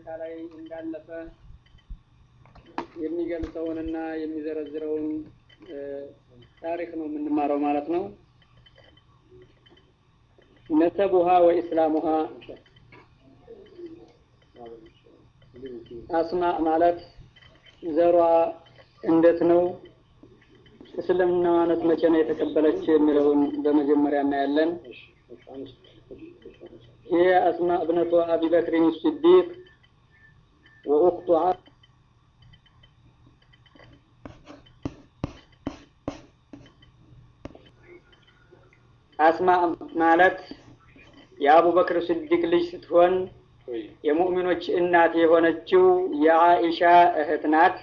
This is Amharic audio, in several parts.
ሁኔታ ላይ እንዳለፈ የሚገልጸውንና የሚዘረዝረውን ታሪክ ነው የምንማረው ማለት ነው። ነሰቡሃ ወኢስላሙሃ አስማ ማለት ዘሯ እንዴት ነው? እስልምና ማለት መቼ ነው የተቀበለች የሚለውን በመጀመሪያ እናያለን። هي أسماء ابنة أبي بكر الصديق وأخت አስማ ማለት የአቡበክር ስዲቅ ልጅ ስትሆን የሙእሚኖች እናት የሆነችው የአኢሻ እህት ናት።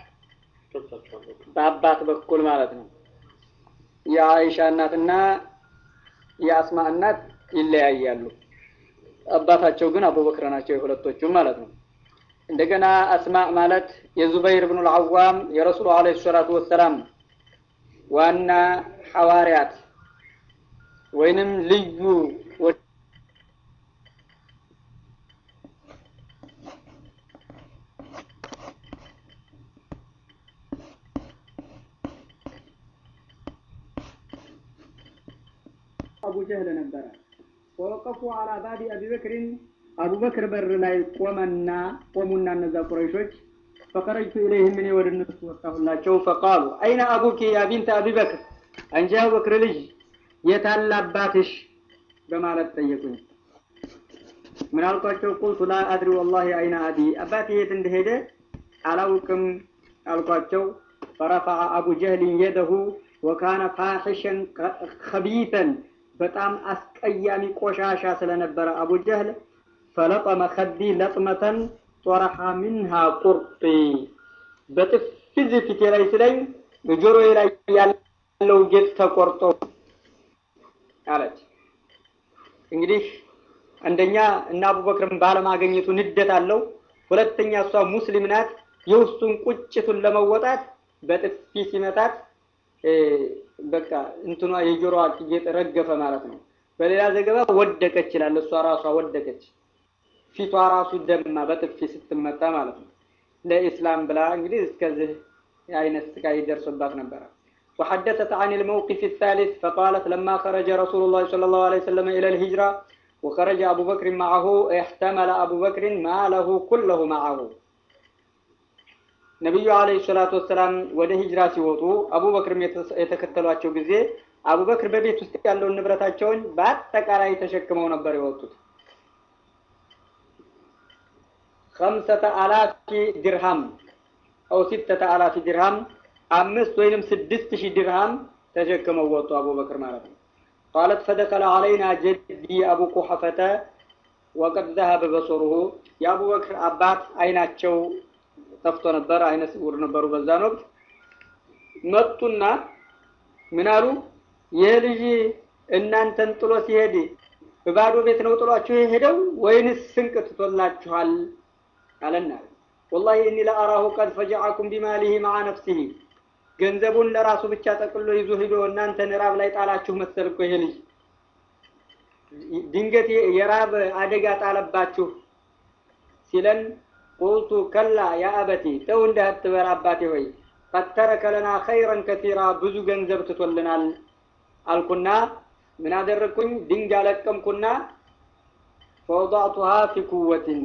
በአባት በኩል ማለት ነው። የአኢሻ እናትና የአስማ እናት ይለያያሉ። አባታቸው ግን አቡበክር ናቸው የሁለቶቹም ማለት ነው። እንደገና አስማ ማለት የዙበይር ብኑ ልዓዋም የረሱሉ ዓለይሂ ሰላቱ ወሰላም ዋና ሐዋርያት ወይንም ልዩ አቡ ጀህል ነበረ። ወወቀፉ አላ ባቢ አቢበክሪን አቡበክር በር ላይ ቆመና ቆሙና እነዛ ቁረይሾች ፈቀረጅቱ ኢለይህም እኔ ወደ እነሱ ወጣሁላቸው። ፈቃሉ አይነ አቡኪ ያ ቢንተ አቢበክር አንቺ አቡበክር ልጅ የታለ አባትሽ በማለት ጠየቁኝ። ምን አልኳቸው? ቁልቱ ላ አድሪ ወላሂ አይነ አቢ አባቴ የት እንደሄደ አላውቅም አልኳቸው። ፈረፈዐ አቡ ጀህልን የደሁ ወካነ ፋሒሸን ከቢተን በጣም አስቀያሚ ቆሻሻ ስለነበረ አቡ ጀህል ፈለጠመ ከዲ ለጥመተን ጦረሐ ሚንሃ ቁርጢ በጥፊ ፊቴ ላይ ስለኝ ጆሮዬ ላይ ያለው ጌጥ ተቆርጦ አለች። እንግዲህ አንደኛ እና አቡበክርን ባለማገኘቱ ንደት አለው። ሁለተኛ እሷ ሙስሊም ናት። የውስጡን ቁጭቱን ለመወጣት በጥፊ ሲመታት በቃ እንትኗ የጆሮዋ ጌጥ ረገፈ ማለት ነው። በሌላ ዘገባ ወደቀች ይላል። እሷ ራሷ ወደቀች፣ ፊቷ ራሱ ደማ በጥፊ ስትመታ ማለት ነው። ለኢስላም ብላ እንግዲህ እስከዚህ አይነት ስቃይ ደርሶባት ነበረ። وحدثت عن الموقف الثالث فقالت لما خرج رسول الله صلى الله عليه وسلم إلى الهجرة وخرج أبو بكر معه احتمل أبو بكر ماله كله معه ነቢዩ አለይሂ ሰላቱ ወሰላም ወደ ሂጅራ ሲወጡ አቡበክርም የተከተሏቸው ጊዜ አቡበክር በቤት ውስጥ ያለውን ንብረታቸውን በአጠቃላይ ተሸክመው ነበር የወጡት። ከምሰተ አላፊ ድርሃም አው ሲተተ አላፊ ድርሃም አምስት ወይንም ስድስት ሺህ ድርሃም ተሸክመው ወጡ አቡበክር ማለት ነው። ቃለት ፈደከለ አለይና ጀዲ አቡ ቁሐፈተ ወቀድ ዘሀበ በሶሩሁ የአቡበክር አባት አይናቸው ጠፍቶ ነበር፣ አይነ ስውር ነበሩ በዛን ወቅት። መጡና ምን አሉ? ይህ ልጅ እናንተን ጥሎ ሲሄድ በባዶ ቤት ነው ጥሏችሁ የሄደው ወይንስ ስንቅ ትቶላችኋል? አለና ወላሂ እኒ ለአራሁ ቀድ ፈጀዐኩም ቢማሊሂ መዓ ነፍሲሂ ገንዘቡን ለራሱ ብቻ ጠቅሎ ይዞ ሂዶ እናንተን ራብ ላይ ጣላችሁ መሰል እኮ ይሄ ልጅ ድንገት የራብ አደጋ ጣለባችሁ ሲለን ቁልቱ ከላ ያ አበቲ ተው እንደ አትበል አባቴ ሆይ ቀድ ተረከ ለና ኸይረን ከሲራ ብዙ ገንዘብ ትቶልናል አልኩና ምን አደረግኩኝ ድንጋይ ለቀምኩና ፈወضዕቱሃ ፊ ኩወትን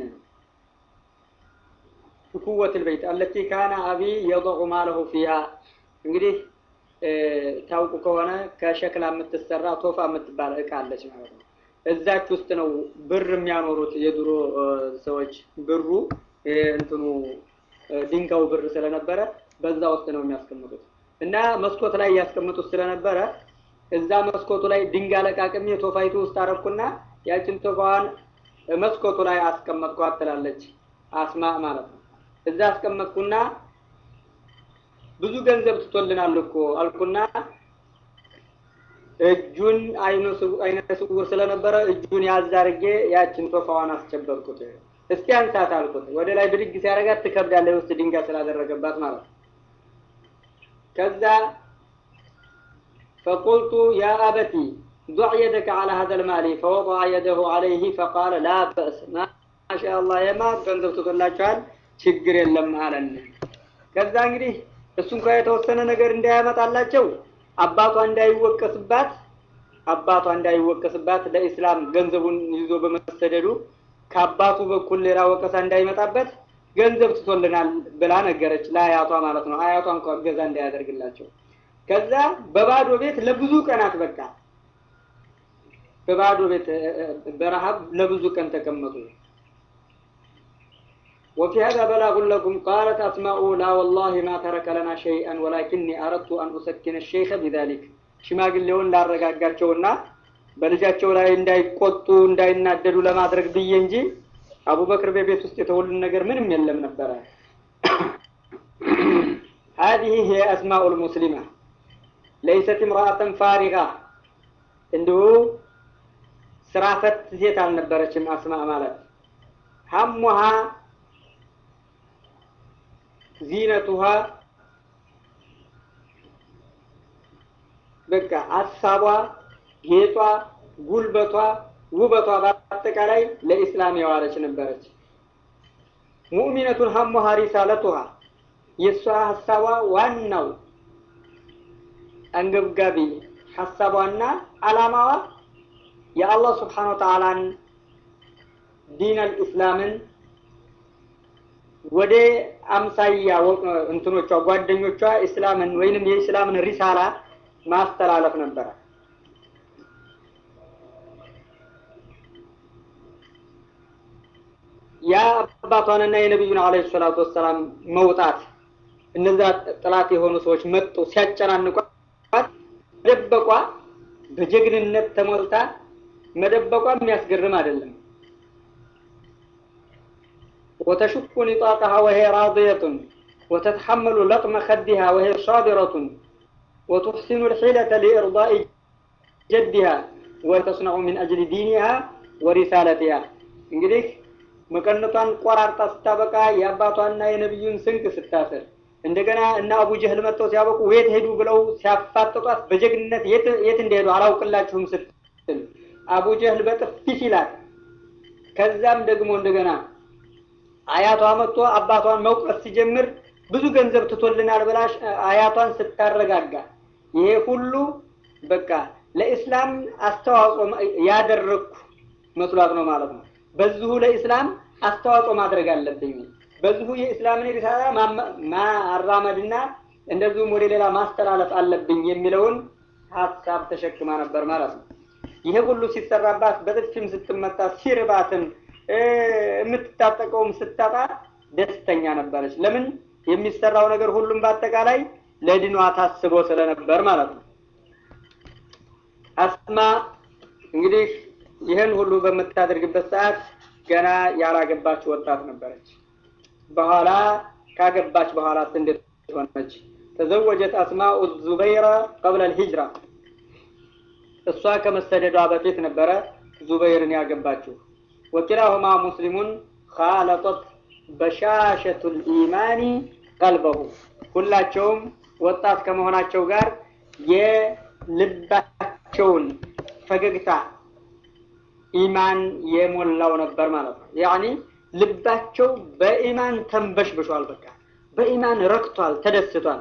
ፊ ኩወት ልበይት አለቲ ካነ አቢ የضዑ ማለሁ ፊሃ እንግዲህ ታውቁ ከሆነ ከሸክላ የምትሰራ ቶፋ የምትባል እቃ አለች ማለት ነው እዛች ውስጥ ነው ብር የሚያኖሩት የድሮ ሰዎች ብሩ እንትኑ ድንጋዩ ብር ስለነበረ በዛ ውስጥ ነው የሚያስቀምጡት እና መስኮት ላይ ያስቀምጡት ስለነበረ እዛ መስኮቱ ላይ ድንጋይ ለቃቅሜ ቶፋይቱ ውስጥ አረኩና ያችን ቶፋዋን መስኮቱ ላይ አስቀመጥኳት ትላለች አስማ ማለት ነው። እዛ አስቀመጥኩና ብዙ ገንዘብ ትቶልናል እኮ አልኩና እጁን አይነ ስውር ስለነበረ እጁን ያዝ አድርጌ ያችን ቶፋዋን አስጨበጥኩት። እስቲ አንሳት አልኩት። ወደ ላይ ብድግ ሲያደርጋት ትከብዳለች፣ ውስጥ ድንጋይ ስላደረገባት ማለት ነው። ከዛ ፈቁልቱ ያ አበቲ ضع يدك على هذا المال فوضع يده عليه فقال لا بأس ما ማሻአላህ የማ ገንዘብ ትቶላችኋል፣ ችግር የለም አለን። ከዛ እንግዲህ እሱ እንኳ የተወሰነ ነገር እንዳያመጣላቸው አባቷ እንዳይወቀስባት አባቷ እንዳይወቀስባት ለኢስላም ገንዘቡን ይዞ በመሰደዱ ከአባቱ በኩል ሌላ ወቀሳ እንዳይመጣበት ገንዘብ ትቶልናል ብላ ነገረች፣ ለአያቷ ማለት ነው። አያቷ እንኳ እገዛ እንዳያደርግላቸው። ከዛ በባዶ ቤት ለብዙ ቀናት በቃ በባዶ ቤት በረሃብ ለብዙ ቀን ተቀመጡ። وفي هذا بلاغ لكم قالت أسماء لا والله ما ترك لنا شيئا ولكني أردت أن أسكن الشيخ بذلك ሽማግሌውን ላረጋጋቸውና በልጃቸው ላይ እንዳይቆጡ እንዳይናደዱ ለማድረግ ብዬ እንጂ አቡበክር በቤት ውስጥ የተወሉን ነገር ምንም የለም ነበረ። هذه هي أسماء المسلمة ليست امرأة فارغة እንዲሁ ስራ ፈት ሴት አልነበረችም። አስማ ማለት ሀሙሃ ዚነቱሃ በቃ ሀሳቧ፣ ጌጧ፣ ጉልበቷ፣ ውበቷ በአጠቃላይ ለኢስላም የዋለች ነበረች። ሙእሚነቱን ሀሙሃ ሪሳለቱሃ የእሷ ሀሳቧ ዋናው አንገብጋቢ ሀሳቧና አላማዋ የአላህ ስብሓነ ወተዓላን ዲን አልኢስላምን ወደ አምሳያ እንትኖቿ ጓደኞቿ እስላምን ወይንም የእስላምን ሪሳላ ማስተላለፍ ነበረ። ያ አባቷንና የነቢዩን አለይሂ ሰላቱ ወሰላም መውጣት እነዛ ጥላት የሆኑ ሰዎች መጡ ሲያጨናንቋት መደበቋ በጀግንነት ተሞልታ መደበቋ የሚያስገርም አይደለም። ወተሽኩ ኒጣቀሃ ወሄ ራድየቱን ወተተሐመሉ ለጥመ ከዲሃ ወሄ ሳቢረቱን ወቱሕሲኑ ልሒለተ ሊኢርዳኢ ጀዲሃ ወተስነዑ ሚን አጅሊ ዲኒሃ ወሪሳለቲሃ። እንግዲህ መቀነቷን ቆራርጣ ስታበቃ የአባቷና የነቢዩን ስንቅ ስታስር እንደገና እና አቡ ጀህል መጥተው ሲያበቁ የት ሄዱ ብለው ሲያፋጥጧት በጀግንነት የት እንደሄዱ አላውቅላችሁም ስትል አቡ ጀህል በጥፊ ሲላት፣ ከዛም ደግሞ እንደገና አያቷ መጥቶ አባቷን መውቀስ ሲጀምር ብዙ ገንዘብ ትቶልናል ብላ አያቷን ስታረጋጋ፣ ይሄ ሁሉ በቃ ለኢስላም አስተዋጽኦ ያደረግኩ መስሏት ነው ማለት ነው። በዚሁ ለኢስላም አስተዋጽኦ ማድረግ አለብኝ በዚሁ የእስላምን ሪሳላ ማራመድና እንደዚሁም ወደ ሌላ ማስተላለፍ አለብኝ የሚለውን ሀሳብ ተሸክማ ነበር ማለት ነው። ይሄ ሁሉ ሲሰራባት በጥፊም ስትመታ ሲርባትም የምትታጠቀውም ስታጣ ደስተኛ ነበረች። ለምን? የሚሰራው ነገር ሁሉም በአጠቃላይ ለድኗ ታስቦ ስለነበር ማለት ነው። አስማ እንግዲህ ይህን ሁሉ በምታደርግበት ሰዓት ገና ያላገባች ወጣት ነበረች። በኋላ ካገባች በኋላ እንዴት ሆነች? ተዘወጀት አስማኡ ዙበይረ ቀብለ ልሂጅራ እሷ ከመሰደዷ በፊት ነበረ ዙበይርን ያገባችው። ወኪላሁማ ሙስሊሙን ካለጦት በሻሸቱ ልኢማኒ ቀልበሁ ሁላቸውም ወጣት ከመሆናቸው ጋር የልባቸውን ፈገግታ ኢማን የሞላው ነበር ማለት ነው። ያኒ ልባቸው በኢማን ተንበሽብሿል። በቃ በኢማን ረክቷል፣ ተደስቷል።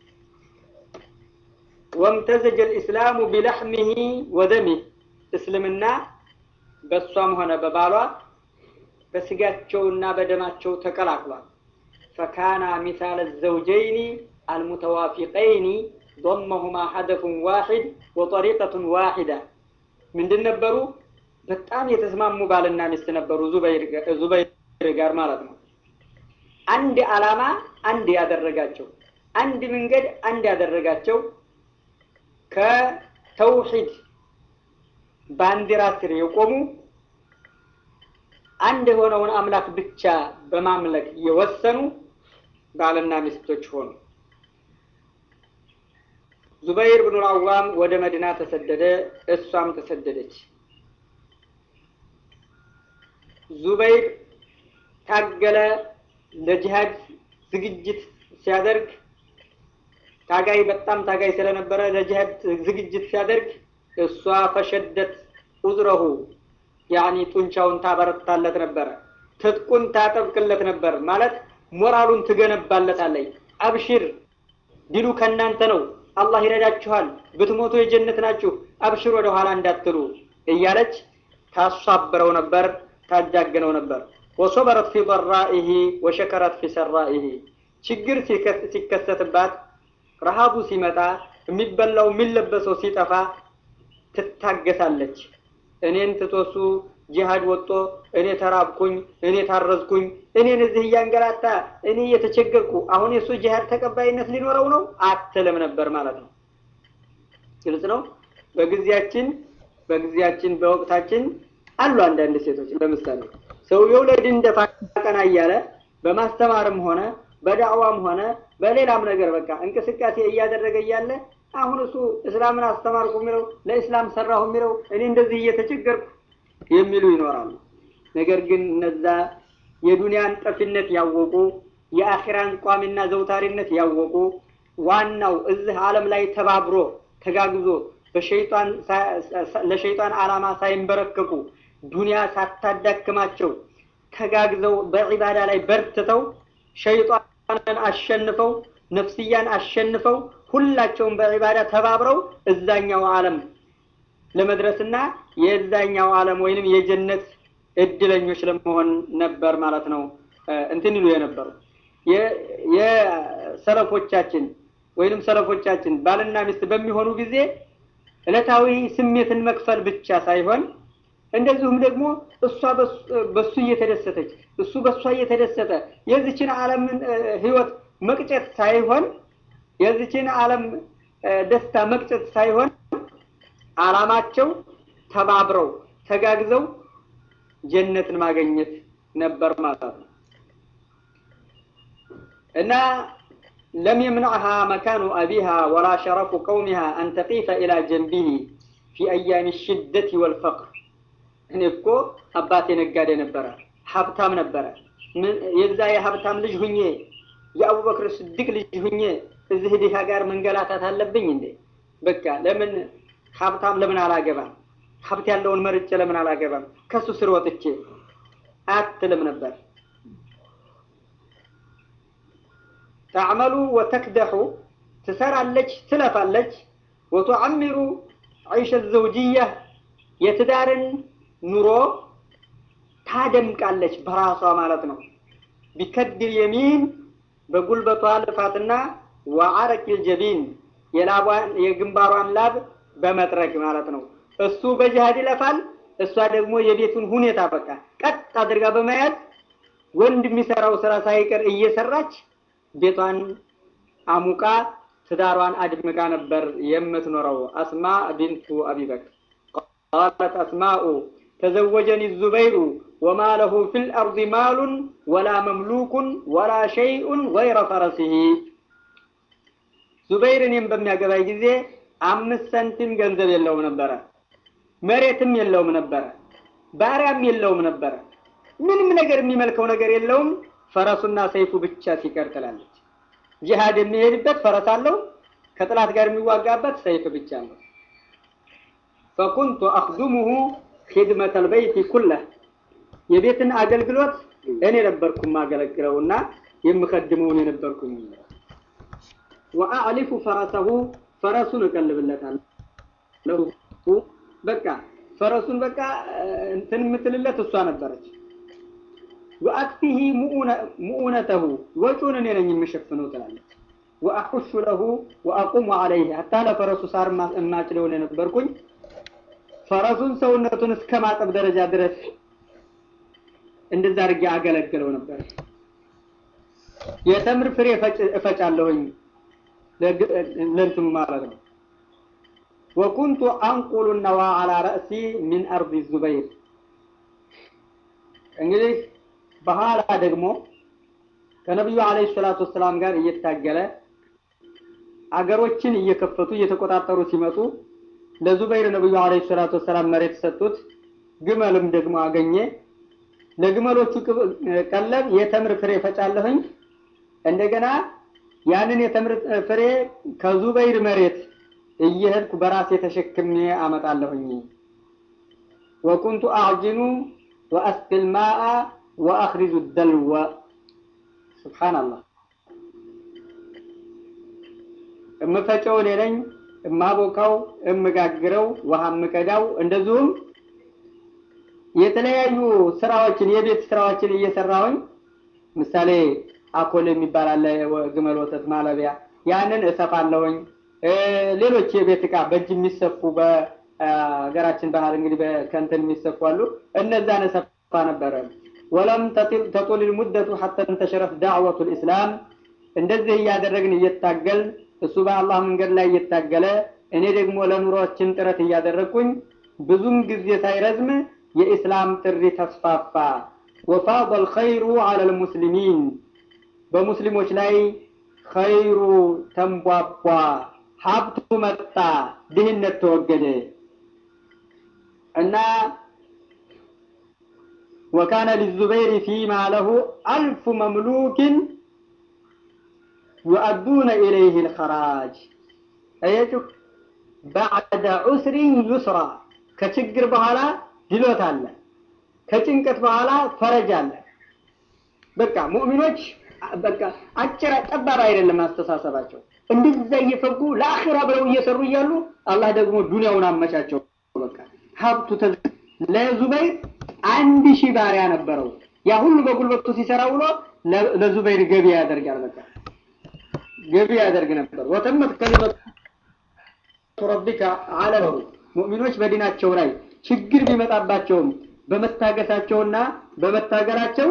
ወምተዘጀ ልእስላሙ ቢለሕሚሂ ወደሚህ እስልምና በእሷም ሆነ በባሏ በስጋቸውና በደማቸው ተቀላቅሏል። ፈካና ሚሳለ ዘውጀይኒ አልሙተዋፊቀይኒ ضمهማ ሀደፉን ዋሒድ ወጠሪቀቱን ዋሒዳ ምንድን ነበሩ? በጣም የተስማሙ ባልና ሚስት ነበሩ። ዙበይር ጋር ማለት ነው። አንድ ዓላማ አንድ ያደረጋቸው፣ አንድ መንገድ አንድ ያደረጋቸው ከተውሂድ ባንዲራ ስር የቆሙ አንድ የሆነውን አምላክ ብቻ በማምለክ የወሰኑ ባልና ሚስቶች ሆኑ። ዙበይር ብኑ አዋም ወደ መዲና ተሰደደ፣ እሷም ተሰደደች። ዙበይር ታገለ፣ ለጂሃድ ዝግጅት ሲያደርግ ታጋይ በጣም ታጋይ ስለነበረ ለጂሃድ ዝግጅት ሲያደርግ እሷ ፈሸደት ኡዝረሁ ያኒ ጡንቻውን ታበረታለት ነበረ፣ ትጥቁን ታጠብቅለት ነበር ማለት ሞራሉን ትገነባለታለች። አብሽር ድሉ ከእናንተ ነው፣ አላህ ይረዳችኋል፣ ብትሞቱ የጀነት ናችሁ፣ አብሽር ወደ ኋላ እንዳትሉ እያለች ታሷብረው ነበር፣ ታጃግነው ነበር። ወሶበረት ፊ ضራኢሂ ወሸከረት ፊ ሰራኢሂ ችግር ሲከሰትባት ረሃቡ ሲመጣ የሚበላው የሚለበሰው ሲጠፋ ትታገሳለች። እኔን ትቶሱ ጂሃድ ወጦ እኔ ተራብኩኝ፣ እኔ ታረዝኩኝ፣ እኔን እዚህ እያንገላታ እኔ እየተቸገርኩ አሁን የእሱ ጂሃድ ተቀባይነት ሊኖረው ነው አትልም ነበር ማለት ነው። ግልጽ ነው። በጊዜያችን በጊዜያችን በወቅታችን አሉ አንዳንድ ሴቶች ለምሳሌ ሰውየው ለድን ደፋ ቀና እያለ በማስተማርም ሆነ በዳዕዋም ሆነ በሌላም ነገር በቃ እንቅስቃሴ እያደረገ እያለ አሁን እሱ እስላምን አስተማርኩ የሚለው ለእስላም ሰራሁ የሚለው እኔ እንደዚህ እየተቸገርኩ የሚሉ ይኖራሉ። ነገር ግን እነዛ የዱንያን ጠፊነት ያወቁ የአኺራን ቋሚና ዘውታሪነት ያወቁ ዋናው እዚህ ዓለም ላይ ተባብሮ ተጋግዞ በሸይጣን ለሸይጣን ዓላማ ሳይንበረከኩ ዱንያ ሳታዳክማቸው ተጋግዘው በዒባዳ ላይ በርትተው ሸይጣንን አሸንፈው ነፍስያን አሸንፈው ሁላቸውም በዒባዳ ተባብረው እዛኛው ዓለም ለመድረስና የዛኛው ዓለም ወይንም የጀነት እድለኞች ለመሆን ነበር ማለት ነው። እንትን ይሉ የነበሩ የሰለፎቻችን ወይንም ሰለፎቻችን ባልና ሚስት በሚሆኑ ጊዜ ዕለታዊ ስሜትን መክፈል ብቻ ሳይሆን እንደዚሁም ደግሞ እሷ በሱ እየተደሰተች እሱ በእሷ እየተደሰተ የዚችን ዓለም ህይወት መቅጨት ሳይሆን የዚችን ዓለም ደስታ መቅጨት ሳይሆን ዓላማቸው ተባብረው ተጋግዘው ጀነትን ማገኘት ነበር ማለት ነው እና ለም የምንዕሃ መካኑ አቢሃ ወላ ሸረፉ ቀውሚሃ አን ተቂፈ ኢላ ጀንቢሂ ፊ አያሚ ሽደት ወልፈቅር እኔ እኮ አባቴ ነጋዴ ነበረ፣ ሀብታም ነበረ። የዛ የሀብታም ልጅ ሁኜ የአቡበክር ስድቅ ልጅ ሁኜ እዚህ ድሃ ጋር መንገላታት አለብኝ እንዴ? በቃ ለምን ሀብታም ለምን አላገባም? ሀብት ያለውን መርጬ ለምን አላገባም? ከሱ ስር ወጥቼ አትልም ነበር። ተዕመሉ ወተክደሑ ትሰራለች፣ ትለፋለች። ወቱዓሚሩ ዒሸ ዘውጅያ የትዳርን ኑሮ ታደምቃለች በራሷ ማለት ነው። ቢከድል የሚን በጉልበቷ ልፋትና ወዓረቂል ጀቢን የግንባሯን ላብ በመጥረግ ማለት ነው። እሱ በጅሃድ ይለፋል፣ እሷ ደግሞ የቤቱን ሁኔታ በቃ ቀጥ አድርጋ በመያዝ ወንድ የሚሰራው ስራ ሳይቀር እየሰራች ቤቷን አሙቃ ትዳሯን አድምቃ ነበር የምትኖረው። አስማ ቢንቱ አቢበክር ቃለት አስማኡ ተዘወጀኒ ዙበይሩ ወማ ለሁ ፊል አርድ ማሉን ወላ መምሉኩን ወላ ሸይኡን ገይረ ፈረሲሂ። ዙበይር እኔም በሚያገባኝ ጊዜ አምስት ሰንቲም ገንዘብ የለውም ነበረ፣ መሬትም የለውም ነበረ፣ ባሪያም የለውም ነበረ። ምንም ነገር የሚመልከው ነገር የለውም፣ ፈረሱና ሰይፉ ብቻ ሲቀር ትላለች። ጂሃድ የሚሄድበት ፈረስ አለው፣ ከጥላት ጋር የሚዋጋበት ሰይፍ ብቻ አለው። ፈኩንቱ አክዱሙሁ ሂድመተል በይቲ ኩለህ የቤትን አገልግሎት እኔ ነበርኩ የማገለግለውና የምከድመውን የነበርኩኝ። ወአዕሊፉ ፈረሰሁ ፈረሱን እቀልብለታለሁ። በቃ ፈረሱን በቃ እንትን የምትልለት እሷ ነበረች። ወአክፊሂ ሙኡነተሁ ወጪውን እኔ ነኝ የምሸፍነው ትላለች። ወአሑሹ ለሁ ወአቁሙ ዐለይህ ሀታ ለፈረሱ ሳር የማጭደውን የነበርኩኝ ፈረሱን ሰውነቱን እስከ ማጠብ ደረጃ ድረስ እንደዛ አድርጌ አገለግለው ነበር። የተምር ፍሬ እፈጫለሁኝ ለእንትኑ ማለት ነው። ወኩንቱ አንቁሉ ነዋ አላ ረእሲ ሚን አርዲ ዙበይር። እንግዲህ በኋላ ደግሞ ከነቢዩ አለይሂ ሰላቱ ወሰላም ጋር እየታገለ አገሮችን እየከፈቱ እየተቆጣጠሩ ሲመጡ ለዙበይር ነብዩ አለይሂ ሰላቱ ወሰላም መሬት ሰጡት። ግመልም ደግሞ አገኘ። ለግመሎቹ ቀለብ የተምር ፍሬ ፈጫለሁኝ። እንደገና ያንን የተምር ፍሬ ከዙበይር መሬት እየሄድኩ በራሴ ተሸክሜ አመጣለሁኝ። ወኩንቱ አዕጅኑ ወአስቅል ማአ ወአኽሪጁ ደልወ ሱብሓነላህ እምፈጨው እኔ ነኝ፣ እማቦካው፣ እምጋግረው፣ ውሃ እምቀዳው፣ እንደዚሁም የተለያዩ ስራዎችን የቤት ስራዎችን እየሰራሁኝ ምሳሌ አኮል የሚባል አለ፣ ግመል ወተት ማለቢያ፣ ያንን እሰፋለሁኝ። ሌሎች የቤት እቃ በእጅ የሚሰፉ በሀገራችን ባህል እንግዲህ በከንትን የሚሰፉ አሉ። እነዛን እሰፋ ነበረ። ወለም ተጡል ሙደቱ ሐታ እንተሸረት ዳዕወቱ ልእስላም። እንደዚህ እያደረግን እየታገል እሱ በአላህ መንገድ ላይ እየታገለ እኔ ደግሞ ለኑሯችን ጥረት እያደረግኩኝ ብዙም ጊዜ ሳይረዝም የኢስላም ጥሪ ተስፋፋ። ወፋض الخير على المسلمين በሙስሊሞች ላይ ኸይሩ ተንቧቧ፣ ሀብቱ መጣ፣ ድህነት ተወገደ እና ወካነ ሊዙበይር ፊማ ለሁ አልፉ መምሉክን ዩአዱነ ኢለይህ ልኸራጅ አያችሁ ባዕደ ዑስሪን ዩስራ ከችግር በኋላ ድሎት አለ ከጭንቀት በኋላ ፈረጅ አለ በቃ ሙእሚኖች በቃ አጭር ጠባብ አይደለም አስተሳሰባቸው እንደዛ እየፈጉ ለአኺራ ብለው እየሰሩ እያሉ አላህ ደግሞ ዱንያውን አመቻቸው በቃ ሀብቱ ለዙበይር አንድ ሺህ ባሪያ ነበረው ያ ሁሉ በጉልበቱ ሲሰራ ውሎ ለዙበይር ገቢ ያደርጋል በቃ ገቢ ያደርግ ነበር ወተመት ከሊመቱ ረቢከ አለሁ ሙእሚኖች በዲናቸው ላይ ችግር ቢመጣባቸውም በመታገሳቸውና በመታገላቸው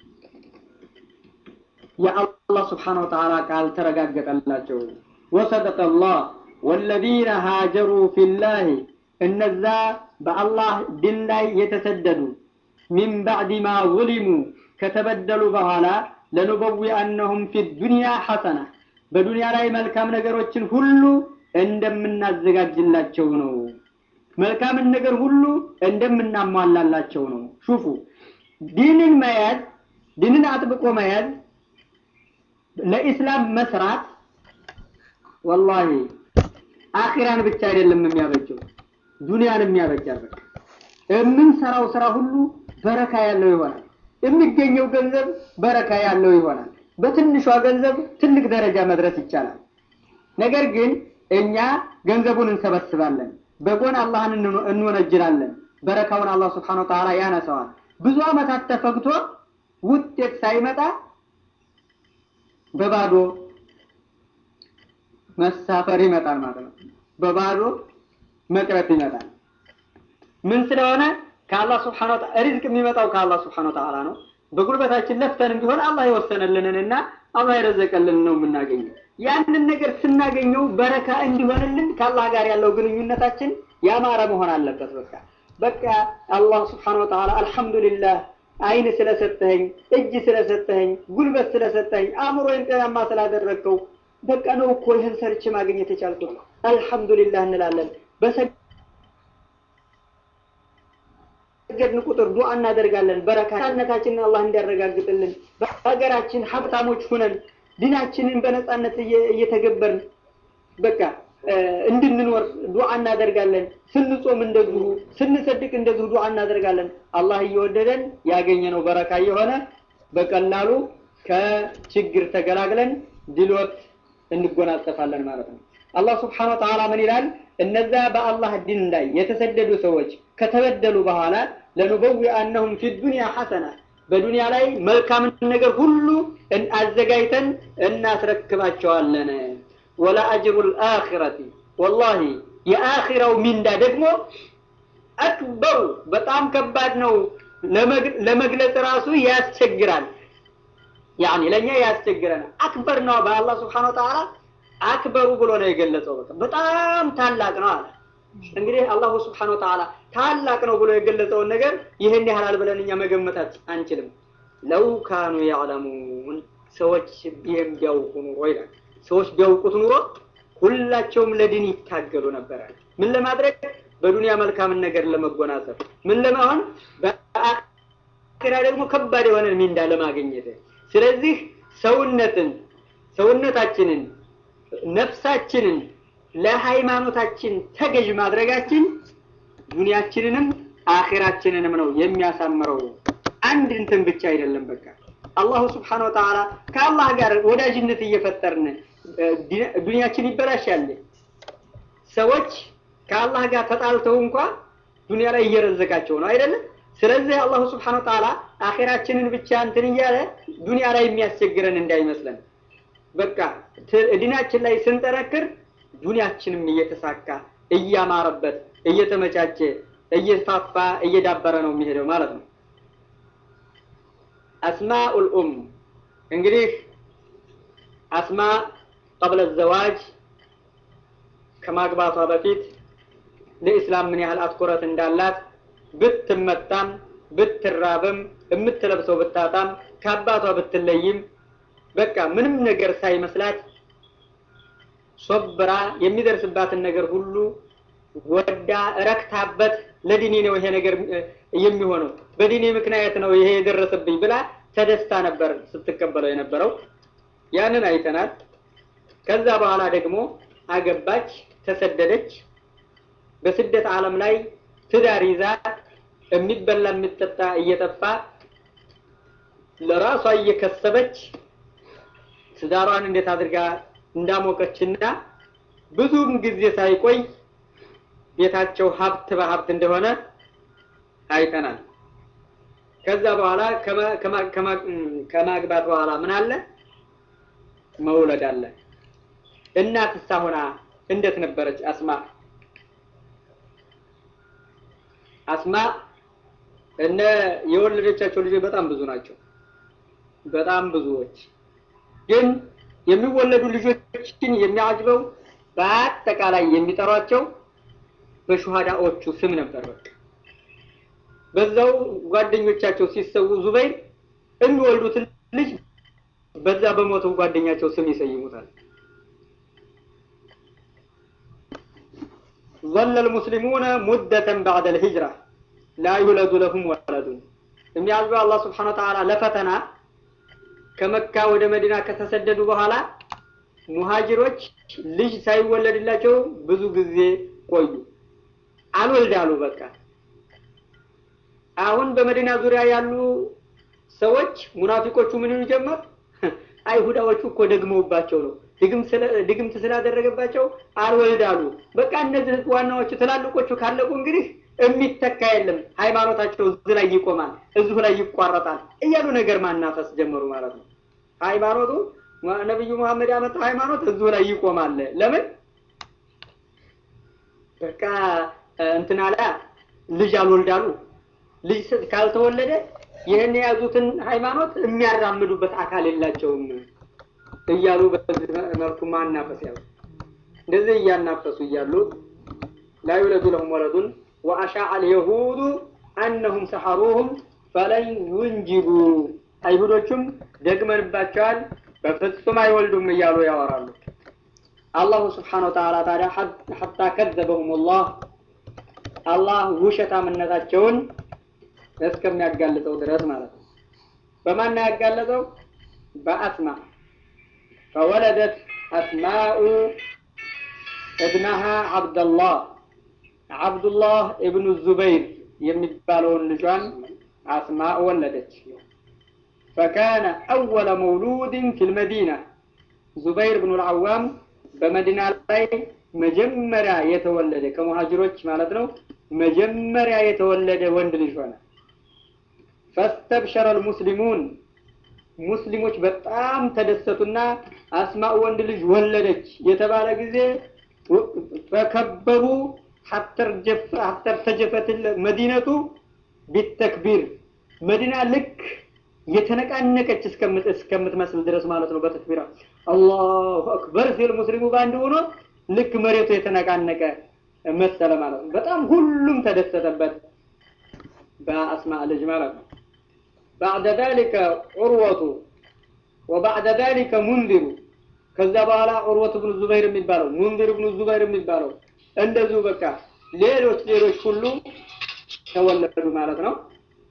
የአላህ ስብሓነ ወተዓላ ቃል ተረጋገጠላቸው። ወሰደቀ አላህ ወለዚነ ሃጀሩ ፊላህ እነዛ በአላህ ድን ላይ የተሰደዱ ሚን ባዕድ ማ ዙሊሙ ከተበደሉ በኋላ ለኑበዊአነሁም ፊ ዱንያ ሐሰና በዱንያ ላይ መልካም ነገሮችን ሁሉ እንደምናዘጋጅላቸው ነው። መልካምን ነገር ሁሉ እንደምናሟላላቸው ነው። ሹፉ ዲንን መያዝ ዲንን አጥብቆ መያዝ ለኢስላም መስራት ወላሂ አኺራን ብቻ አይደለም የሚያበጀው ዱንያን የሚያበጃል። በቃ የምንሰራው ስራ ሁሉ በረካ ያለው ይሆናል። የሚገኘው ገንዘብ በረካ ያለው ይሆናል። በትንሿ ገንዘብ ትልቅ ደረጃ መድረስ ይቻላል። ነገር ግን እኛ ገንዘቡን እንሰበስባለን፣ በጎን አላህን እንወነጅላለን። በረካውን አላህ ስብሐነሁ ወተዓላ ያነሰዋል። ብዙ ዓመታት ተፈግቶ ውጤት ሳይመጣ በባዶ መሳፈር ይመጣል ማለት ነው። በባዶ መቅረት ይመጣል። ምን ስለሆነ ከአላህ ስብሐነሁ ወተዓላ ሪዝቅ የሚመጣው ከአላህ ስብሐነሁ ወተዓላ ነው። በጉልበታችን ለፍተንም ቢሆን አላህ የወሰነልንንና አላህ የረዘቀልን ነው የምናገኘው። ያንን ነገር ስናገኘው በረካ እንዲሆንልን ከአላህ ጋር ያለው ግንኙነታችን ያማረ መሆን አለበት። በቃ በቃ አላህ ስብሐነሁ ወተዓላ አልሐምዱሊላህ አይን ስለሰጠኸኝ፣ እጅ ስለሰጠኸኝ፣ ጉልበት ስለሰጠኸኝ፣ አእምሮዬን ጤናማ ስላደረግከው በቃ ነው እኮ ይህን ሰርቼ ማግኘት የቻልኩት አልሐምዱሊላህ እንላለን። በሰገድን ቁጥር ዱዓ እናደርጋለን። በረካነታችንን አላህ እንዲያረጋግጥልን በሀገራችን ሀብታሞች ሁነን ዲናችንን በነፃነት እየተገበርን በቃ እንድንኖር ዱዓ እናደርጋለን። ስንጾም እንደዚሁ፣ ስንሰድቅ እንደዚሁ ዱዓ እናደርጋለን። አላህ እየወደደን ያገኘነው በረካ የሆነ በቀላሉ ከችግር ተገላግለን ድሎት እንጎናጸፋለን ማለት ነው። አላህ ስብሐነ ወተዓላ ምን ይላል? እነዛ በአላህ ዲን ላይ የተሰደዱ ሰዎች ከተበደሉ በኋላ ለኑበዊአነሁም ፊ ዱንያ ሐሰና በዱንያ ላይ መልካምን ነገር ሁሉ አዘጋጅተን እናስረክባቸዋለን። ወላ አጅሩል አኺረቲ ወላሂ የአኺራው ሚንዳ ደግሞ አክበሩ በጣም ከባድ ነው። ለመግለጽ ራሱ ያስቸግራል። ያኒ ለኛ ያስቸግረናል። አክበር ነው በአላህ Subhanahu Wa Ta'ala አክበሩ ብሎ ነው የገለጸው። በቃ በጣም ታላቅ ነው አለ። እንግዲህ አላሁ Subhanahu Wa Ta'ala ታላቅ ነው ብሎ የገለጸውን ነገር ይህን ያህላል ብለን እኛ መገመታት አንችልም። ለው ካኑ ያዕለሙን ሰዎች ይህም ቢያውቁ ኑሮ ይላል። ሰዎች ቢያውቁት ኑሮ ሁላቸውም ለድን ይታገሉ ነበረ። ምን ለማድረግ? በዱንያ መልካምን ነገር ለመጎናጸፍ። ምን ለመሆን? በአኺራ ደግሞ ከባድ የሆነ ሚንዳ ለማግኘት። ስለዚህ ሰውነትን ሰውነታችንን ነፍሳችንን ለሃይማኖታችን ተገዥ ማድረጋችን ዱንያችንንም አኺራችንንም ነው የሚያሳምረው። አንድ እንትን ብቻ አይደለም። በቃ አላሁ ስብሓነ ወተዓላ ከአላህ ጋር ወዳጅነት እየፈጠርን ዱንያችን ይበላሻል። ሰዎች ከአላህ ጋር ተጣልተው እንኳ ዱንያ ላይ እየረዘቃቸው ነው አይደለም። ስለዚህ አላሁ ስብሓነ ወተዓላ አኼራችንን ብቻ እንትን እያለ ዱንያ ላይ የሚያስቸግረን እንዳይመስለን። በቃ ዲናችን ላይ ስንጠረክር ዱንያችንም እየተሳካ እያማረበት እየተመቻቸ እየፋፋ እየዳበረ ነው የሚሄደው ማለት ነው። አስማኡል ኡም እንግዲህ አስማ ቀብለ ዘዋጅ ከማግባቷ በፊት ለኢስላም ምን ያህል አትኩረት እንዳላት ብትመታም ብትራብም የምትለብሰው ብታጣም ከአባቷ ብትለይም በቃ ምንም ነገር ሳይመስላት ሶብራ የሚደርስባትን ነገር ሁሉ ወዳ ረክታበት ለዲኔ ነው ይሄ ነገር የሚሆነው በዲኔ ምክንያት ነው ይሄ የደረሰብኝ ብላ ተደስታ ነበር ስትቀበለው የነበረው። ያንን አይተናል። ከዛ በኋላ ደግሞ አገባች፣ ተሰደደች። በስደት ዓለም ላይ ትዳር ይዛ የሚበላ የሚጠጣ እየጠፋ ለራሷ እየከሰበች ትዳሯን እንዴት አድርጋ እንዳሞቀችና ብዙም ጊዜ ሳይቆይ ቤታቸው ሀብት በሀብት እንደሆነ አይተናል። ከዛ በኋላ ከማግባት በኋላ ምን አለ? መውለድ አለ። እናትሳ ሆና እንዴት ነበረች አስማ? አስማ እነ የወለደቻቸው ልጆች በጣም ብዙ ናቸው። በጣም ብዙዎች ግን የሚወለዱ ልጆችን የሚያጅበው በአጠቃላይ የሚጠሯቸው በሹሃዳዎቹ ስም ነበር። በቃ በዛው ጓደኞቻቸው ሲሰዉ ዙበይር የሚወልዱትን ልጅ በዛ በሞተው ጓደኛቸው ስም ይሰይሙታል። ظل المسلمون مدة بعد الهجرة لا يولد لهم ولد የሚያዝበው አላህ ስብሐነ ወተዓላ ለፈተና ከመካ ወደ መዲና ከተሰደዱ በኋላ ሙሃጅሮች ልጅ ሳይወለድላቸው ብዙ ጊዜ ቆዩ። አልወልድ አሉ። በቃ አሁን በመዲና ዙሪያ ያሉ ሰዎች ሙናፊቆቹ ምን ይሉ ጀመር? አይሁዳዎቹ እኮ ደግመውባቸው ነው ድግምት ስላደረገባቸው አልወልድ አሉ። በቃ እነዚህ ዋናዎቹ ትላልቆቹ ካለቁ እንግዲህ የሚተካ የለም፣ ሃይማኖታቸው እዚህ ላይ ይቆማል፣ እዚሁ ላይ ይቋረጣል እያሉ ነገር ማናፈስ ጀመሩ ማለት ነው። ሃይማኖቱ ነቢዩ መሐመድ ያመጣው ሃይማኖት እዚሁ ላይ ይቆማል። ለምን በቃ እንትና ላይ ልጅ አልወልዳሉ። ልጅ ካልተወለደ ይህን የያዙትን ሃይማኖት የሚያራምዱበት አካል የላቸውም እያሉ በዚህ መልኩ ማናፈስ ያሉ እንደዚህ እያናፈሱ እያሉ ላ ዩለዱ ለሁም ወለዱን ወአሻዕ አልየሁዱ አነሁም ሰሐሩሁም ፈለን ዩንጅቡ አይሁዶቹም ደግመንባቸዋል በፍጹም አይወልዱም እያሉ ያወራሉ። አላሁ ስብሓነሁ ወተዓላ ታዲያ ሐታ ከዘበሁም ላህ አላህ ውሸታምነታቸውን እስከሚያጋልጠው ድረስ ማለት ነው። በማን ያጋለጠው? በአስማ ፈወለደት አስማኡ እብነሃ ዓብደላህ ዓብዱላህ እብኑ ዙበይር የሚባለውን ልጇን አስማ ወለደች። ፈካነ አወለ መውሉድን ፊል መዲና ዙበይር ብኑ ልዓዋም በመዲና ላይ መጀመሪያ የተወለደ ከሙሃጅሮች ማለት ነው። መጀመሪያ የተወለደ ወንድ ልጅ ሆነ። ፈስተብሸረ ልሙስሊሙን ሙስሊሞች በጣም ተደሰቱና አስማኡ ወንድ ልጅ ወለደች የተባለ ጊዜ ፈከበሩ ሐተር ተጀፈት መዲነቱ ቢተክቢር መዲና ልክ የተነቃነቀች እስከምትመስል ድረስ ማለት ነው። በተክቢራ አላሁ አክበር ሲል ሙስሊሙ በአንድ ሆኖ ልክ መሬቱ የተነቃነቀ መሰለ ማለት ነው። በጣም ሁሉም ተደሰተበት በአስማ ልጅ ማለት ነው። ባዕደ ዛሊከ ዑርወቱ ወባዕደ ዛሊከ ሙንዚሩ ከዛ በኋላ ዑርወቱ ብኑ ዙበይር የሚባለው ሙንዚር ብኑ ዙበይር የሚባለው እንደዚሁ በቃ ሌሎች ሌሎች ሁሉ ተወለዱ ማለት ነው።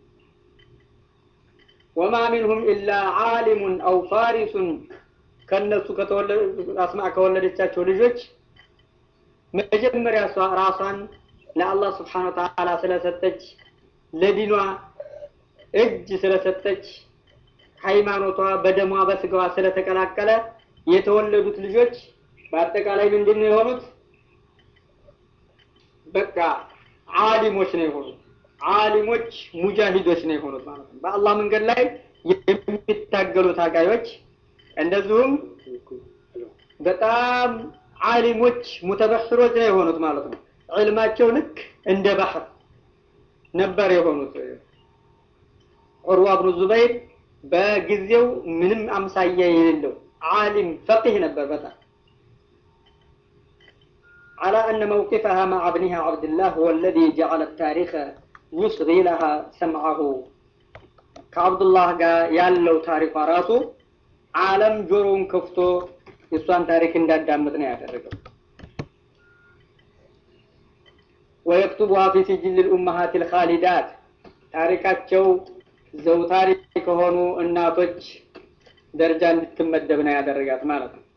ወማ ሚንሁም ኢላ ዓሊሙን አው ፋሪሱን ከነሱ አስማ ከወለደቻቸው ልጆች መጀመሪያ ራሷን ለአላህ ስብሓነ ወተዓላ ስለሰጠች ለዲኗ እጅ ስለሰጠች ሃይማኖቷ በደሟ በስጋዋ ስለተቀላቀለ የተወለዱት ልጆች በአጠቃላይ ምንድን ነው የሆኑት? በቃ ዓሊሞች ነው የሆኑት። ዓሊሞች ሙጃሂዶች ነው የሆኑት ማለት ነው። በአላህ መንገድ ላይ የሚታገሉ ታጋዮች፣ እንደዚሁም በጣም ዓሊሞች ሙተበሕሮች ነው የሆኑት ማለት ነው። ዕልማቸው ልክ እንደ ባህር ነበር የሆኑት። ዑርዋ ብኑ ዙበይር በጊዜው ምንም አምሳያ የሌለው ዓሊም ፈቂህ ነበር በጣም على أن موقفها مع ابنها عبد الله هو الذي جعل التاريخ يصغي لها سمعه كعبد الله قال يالو تاريخ راسه عالم جرون كفتو يسوان تاريخ انداد دامتنا يا ويكتبها في سجل الأمهات الخالدات ታሪካቸው ዘውታሪ ከሆኑ እናቶች ደረጃ እንድትመደብ ነው ያደረጋት ማለት ነው።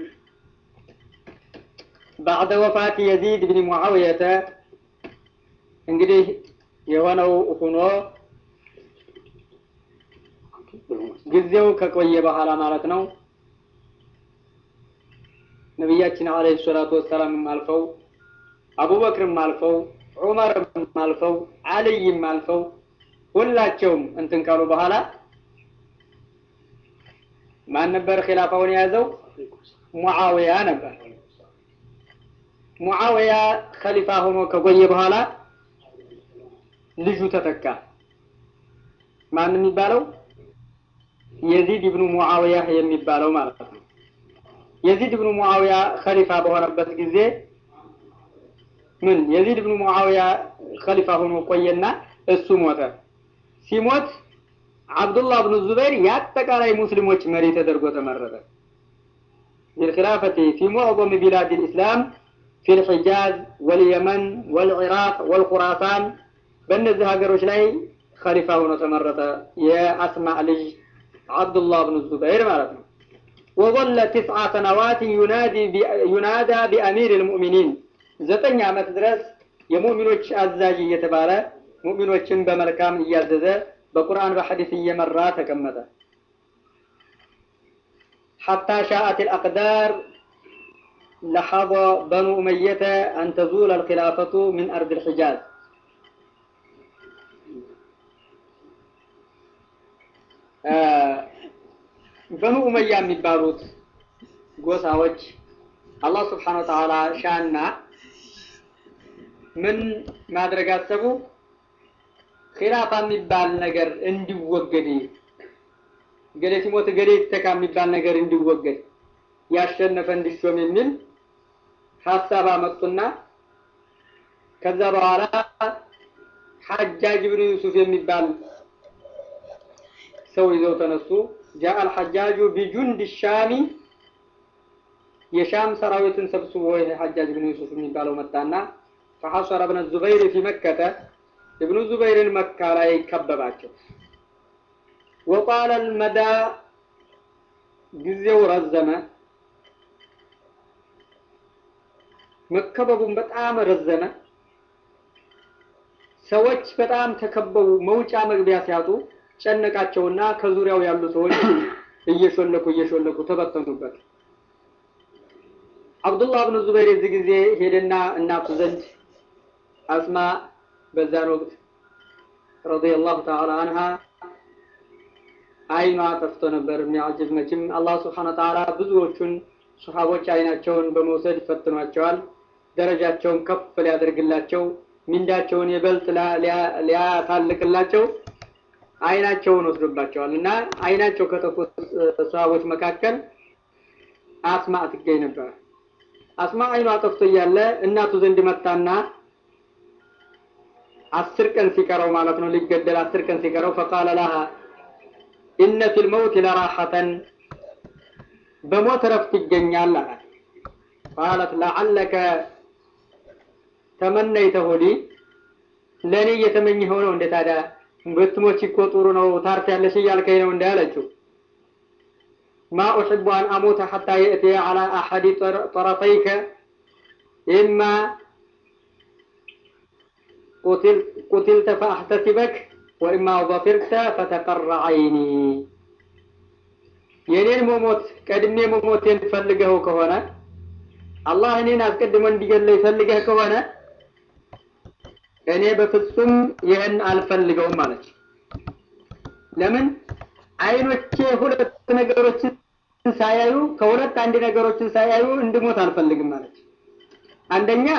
ባዕደ ወፋት የዚድ ብን ሙዓውየተ እንግዲህ የሆነው ሆኖ ጊዜው ከቆየ በኋላ ማለት ነው ነቢያችን አለይሂ ሰላቱ ወሰላምም አልፈው አቡበክርም አልፈው ዑመርም አልፈው አልይም አልፈው ሁላቸውም እንትን ካሉ በኋላ ማን ነበር ኺላፋውን የያዘው? ሙዓዊያ ነበር። ሙዓዊያ ኸሊፋ ሆኖ ከቆየ በኋላ ልጁ ተተካ። ማን የሚባለው? የዚድ ኢብኑ ሙዓዊያ የሚባለው ማለት ነው። የዚድ ኢብኑ ሙዓዊያ ኸሊፋ በሆነበት ጊዜ ምን የዚድ ኢብኑ ሙዓዊያ ኸሊፋ ሆኖ ቆየና እሱ ሞተ። ሲሞት አብዱላህ ብኑ ዙበይር የአጠቃላይ ሙስሊሞች መሪ ተደርጎ ተመረጠ። بالخلافة في معظم بلاد الإسلام في الحجاز واليمن والعراق والخراسان በእነዚህ ሀገሮች ላይ ኸሊፋ ሆኖ ተመረጠ። የአስማዕ ልጅ አብዱላህ ብኑ ዙበይር ማለት ነው። وظل تسع سنوات ينادي ينادى بأمير المؤمنين ዘጠኝ ዓመት ድረስ የሙእሚኖች አዛዥ እየተባለ ሙእሚኖችን በመልካም እያዘዘ በቁርአን በሐዲስ እየመራ ተቀመጠ። حتى شاءت الأقدار لحظ بنو أمية أن تزول الخلافة من أرض الحجاز በኑ ኡመያ የሚባሉት ጎሳዎች አላህ ስብሓነ ወተዓላ ሻና ምን ማድረግ አሰቡ? ኺላፋ የሚባል ነገር እንዲወገድ ገሌ ሲሞት ገሌ ይተካ የሚባል ነገር እንዲወገድ ያሸነፈ እንዲሾም የሚል ሀሳብ አመጡና ከዛ በኋላ ሐጃጅ ብኑ ዩሱፍ የሚባል ሰው ይዘው ተነሱ። ጃአ አልሐጃጁ ቢጁንድ ሻሚ የሻም ሰራዊትን ሰብስቦ ይሄ ሐጃጅ ብኑ ዩሱፍ የሚባለው መጣና ፈሐሰረ ብነ ዙበይር ፊ መከተ እብኑ ዙበይርን መካ ላይ ከበባቸው። ወቃለ አልመዳ ጊዜው ረዘመ። መከበቡን በጣም ረዘመ። ሰዎች በጣም ተከበቡ። መውጫ መግቢያ ሲያጡ ጨነቃቸውና ከዙሪያው ያሉ ሰዎች እየሾለኩ እየሾለኩ ተበተኑበት። አብዱላህ ብኑ ዙበይር የዚህ ጊዜ ሄደና እናቱ ዘንድ አስማ በዛን ወቅት ረዲየላሁ ተዓላ አንሃ አይኗ ጠፍቶ ነበር። የሚያጅብ መቼም አላህ ስብሐነ ወተዓላ ብዙዎቹን ሱሐቦች አይናቸውን በመውሰድ ይፈትኗቸዋል። ደረጃቸውን ከፍ ሊያደርግላቸው ሚንዳቸውን ይበልጥ ሊያታልቅላቸው አይናቸውን ወስዶባቸዋል እና አይናቸው ከጠፉት ሰሃቦች መካከል አስማ ትገኝ ነበር። አስማ አይኗ ጠፍቶ እያለ እናቱ ዘንድ መጣና አስር ቀን ሲቀረው ማለት ነው ሊገደል አስር ቀን ሲቀረው ፈቃለ ለሃ ኢነ ፊል መውት ለራሐተን በሞት እረፍት ይገኛል አላት። ቃለት ለዓለከ ተመነይተሁ ሊ ለእኔ እየተመኘኸው ነው እንደ ታዲያ ብትሞች እኮ ጥሩ ነው ታርፊያለሽ እያልከኝ ነው እንዳለችው ማ ኡሕቡ አን አሞተ ሐታ የእትየ ዐላ አሐዲ ጠረፈይከ ኢማ ቁትልተ ፈአሕተሲበክ ወኢማ ظفرت فتقر عيني የኔን መሞት ቀድሜ መሞቴን ፈልገው ከሆነ አላህ እኔን አስቀድሞ እንዲገለኝ ፈልገህ ከሆነ እኔ በፍጹም ይህን አልፈልገውም ማለት ለምን አይኖቼ ሁለት ነገሮችን ሳያዩ ከሁለት አንድ ነገሮችን ሳያዩ እንድሞት አልፈልግም ማለት አንደኛ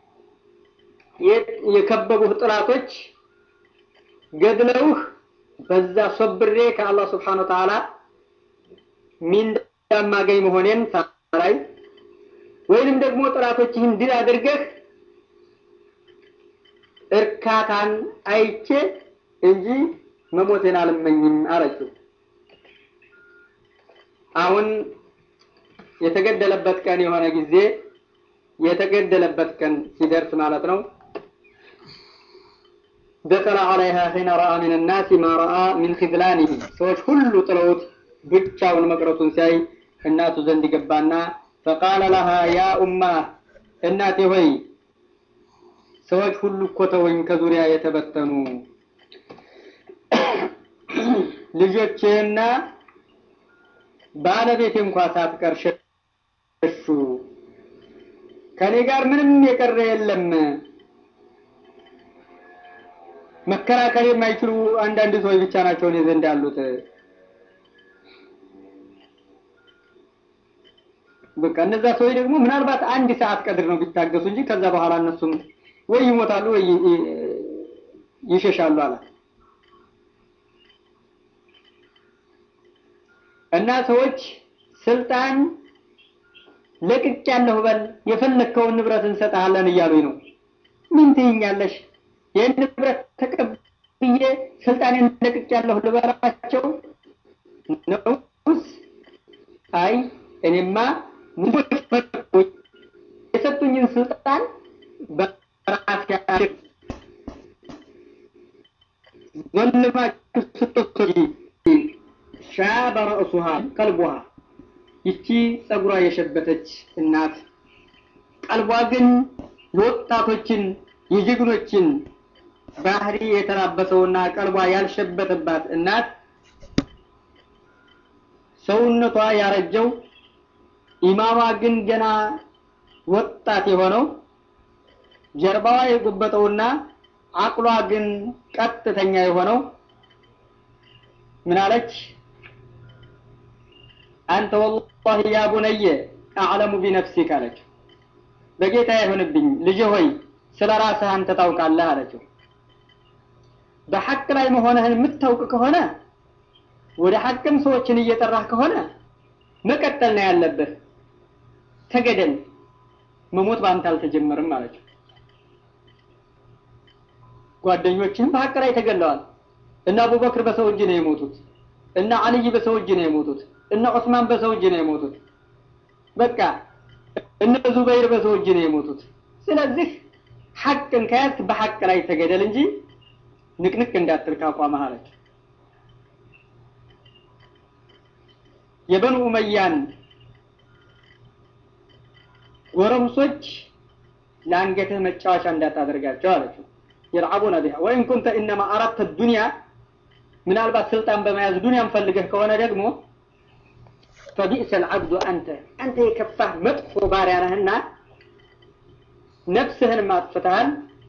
የከበቡህ ጥላቶች ገድለውህ በዛ ሶብሬ ከአላህ ስብሓን ወተዓላ ሚንዳ ማገኝ መሆኔን ሳላይ ወይንም ደግሞ ጥላቶችህን ድል አድርገህ እርካታን አይቼ እንጂ መሞቴን አልመኝም አለችው። አሁን የተገደለበት ቀን የሆነ ጊዜ የተገደለበት ቀን ሲደርስ ማለት ነው። ደከለ ዐለይሃ ሒነ ረአ ሚን ናሲ ማ ረአ ሚን ኺዝላኒሂ ሰዎች ሁሉ ጥለውት ብቻውን መቅረቱን ሲያይ እናቱ ዘንድ ገባና ፈቃለ ለሃ ያ ኡማ እናቴ ሆይ ሰዎች ሁሉ እኮ ተወኝ ከዙሪያ የተበተኑ ልጆቼና ባለቤቴ እንኳ ሳትቀር ሸሹ። ከኔ ጋር ምንም የቀረ የለም። መከራከር የማይችሉ አንዳንድ ሰዎች ብቻ ናቸው እኔ ዘንድ ያሉት። በቃ እነዛ ሰዎች ደግሞ ምናልባት አንድ ሰዓት ቀድር ነው ቢታገሱ እንጂ ከዛ በኋላ እነሱም ወይ ይሞታሉ ወይ ይሸሻሉ አላት። እና ሰዎች ስልጣን ለቅቄያለሁ በል የፈለግከውን ንብረት እንሰጥሃለን እያሉኝ ነው። ምን ትይኛለሽ? ይህን ንብረት ተቀብዬ ስልጣኔን ለቅቄያለሁ ልበላቸው ነውስ? አይ እኔማ ሙቶች የሰጡኝን ስልጣን በራስ ያድር ዘልማችሁ ስትወስጂ ሻበ ረእሱሃ ቀልቧ ይቺ ጸጉሯ የሸበተች እናት ቀልቧ ግን የወጣቶችን የጀግኖችን ባህሪ የተላበሰውና ቀልቧ ያልሸበተባት እናት ሰውነቷ ያረጀው ኢማሟ ግን ገና ወጣት የሆነው ጀርባዋ የጎበጠውና አቅሏ ግን ቀጥተኛ የሆነው ምን አለች? አንተ ወላሂ ያ ቡነየ አዕለሙ ቢነፍሲክ አለችው። በጌታ ይሁንብኝ ልጅ ሆይ ስለ ራስህ አንተ ታውቃለህ አለችው። በሐቅ ላይ መሆንህን የምታውቅ ከሆነ ወደ ሐቅም ሰዎችን እየጠራህ ከሆነ መቀጠል ነው ያለብህ። ተገደል፣ መሞት በአንተ አልተጀመርም አለችው። ጓደኞችህም በሐቅ ላይ ተገለዋል። እነ አቡበክር በሰው እጅ ነው የሞቱት። እነ አልይ በሰው እጅ ነው የሞቱት። እነ ዑስማን በሰው እጅ ነው የሞቱት። በቃ እነ ዙበይር በሰው እጅ ነው የሞቱት። ስለዚህ ሐቅን ከያዝክ በሐቅ ላይ ተገደል እንጂ ንቅንቅ እንዳትል ካቋምህ አለች። የበኑ ኡመያን ጎረምሶች ለአንገትህ መጫወቻ እንዳታደርጋቸው አለችው። የልዓቡነ ቢሃ ወኢን ኩንተ ኢነማ አረድተ ዱንያ ምናልባት ስልጣን በመያዝ ዱንያን ፈልገህ ከሆነ ደግሞ ፈቢእሰ ልዓብዱ አንተ አንተ የከፋህ መጥፎ ባሪያ ነህና ነፍስህን ማጥፍተሃል።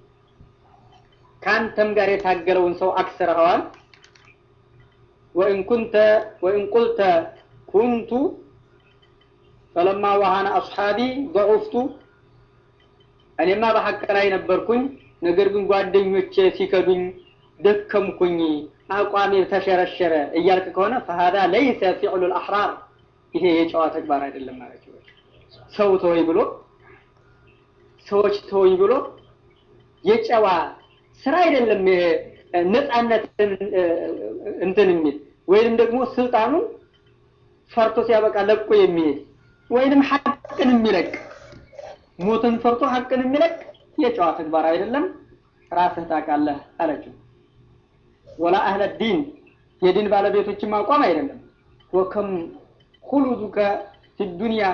ከአንተም ጋር የታገለውን ሰው አክስረኸዋል። ወኢን ኩንተ ወኢን ቁልተ ኩንቱ ፈለማ ወሃነ አስሓቢ ضዑፍቱ እኔማ በሐቅ ላይ ነበርኩኝ፣ ነገር ግን ጓደኞቼ ሲከዱኝ ደከምኩኝ፣ አቋሜ ተሸረሸረ እያልክ ከሆነ ፈሃዳ ለይሰ ፊዕሉ ልአሕራር ይሄ የጨዋ ተግባር አይደለም ማለት ነው። ሰው ተወኝ ብሎ ሰዎች ተወኝ ብሎ የጨዋ ስራ አይደለም። ነፃነትን እንትን የሚል ወይንም ደግሞ ስልጣኑን ፈርቶ ሲያበቃ ለቆ የሚሄድ ወይንም ሐቅን የሚለቅ ሞትን ፈርቶ ሐቅን የሚለቅ የጨዋ ተግባር አይደለም። ራስህ ታውቃለህ አለችው። ወላ አህለ ዲን የዲን ባለቤቶችን ማቋም አይደለም። ወከም ሁሉዱከ ፊ ዱንያ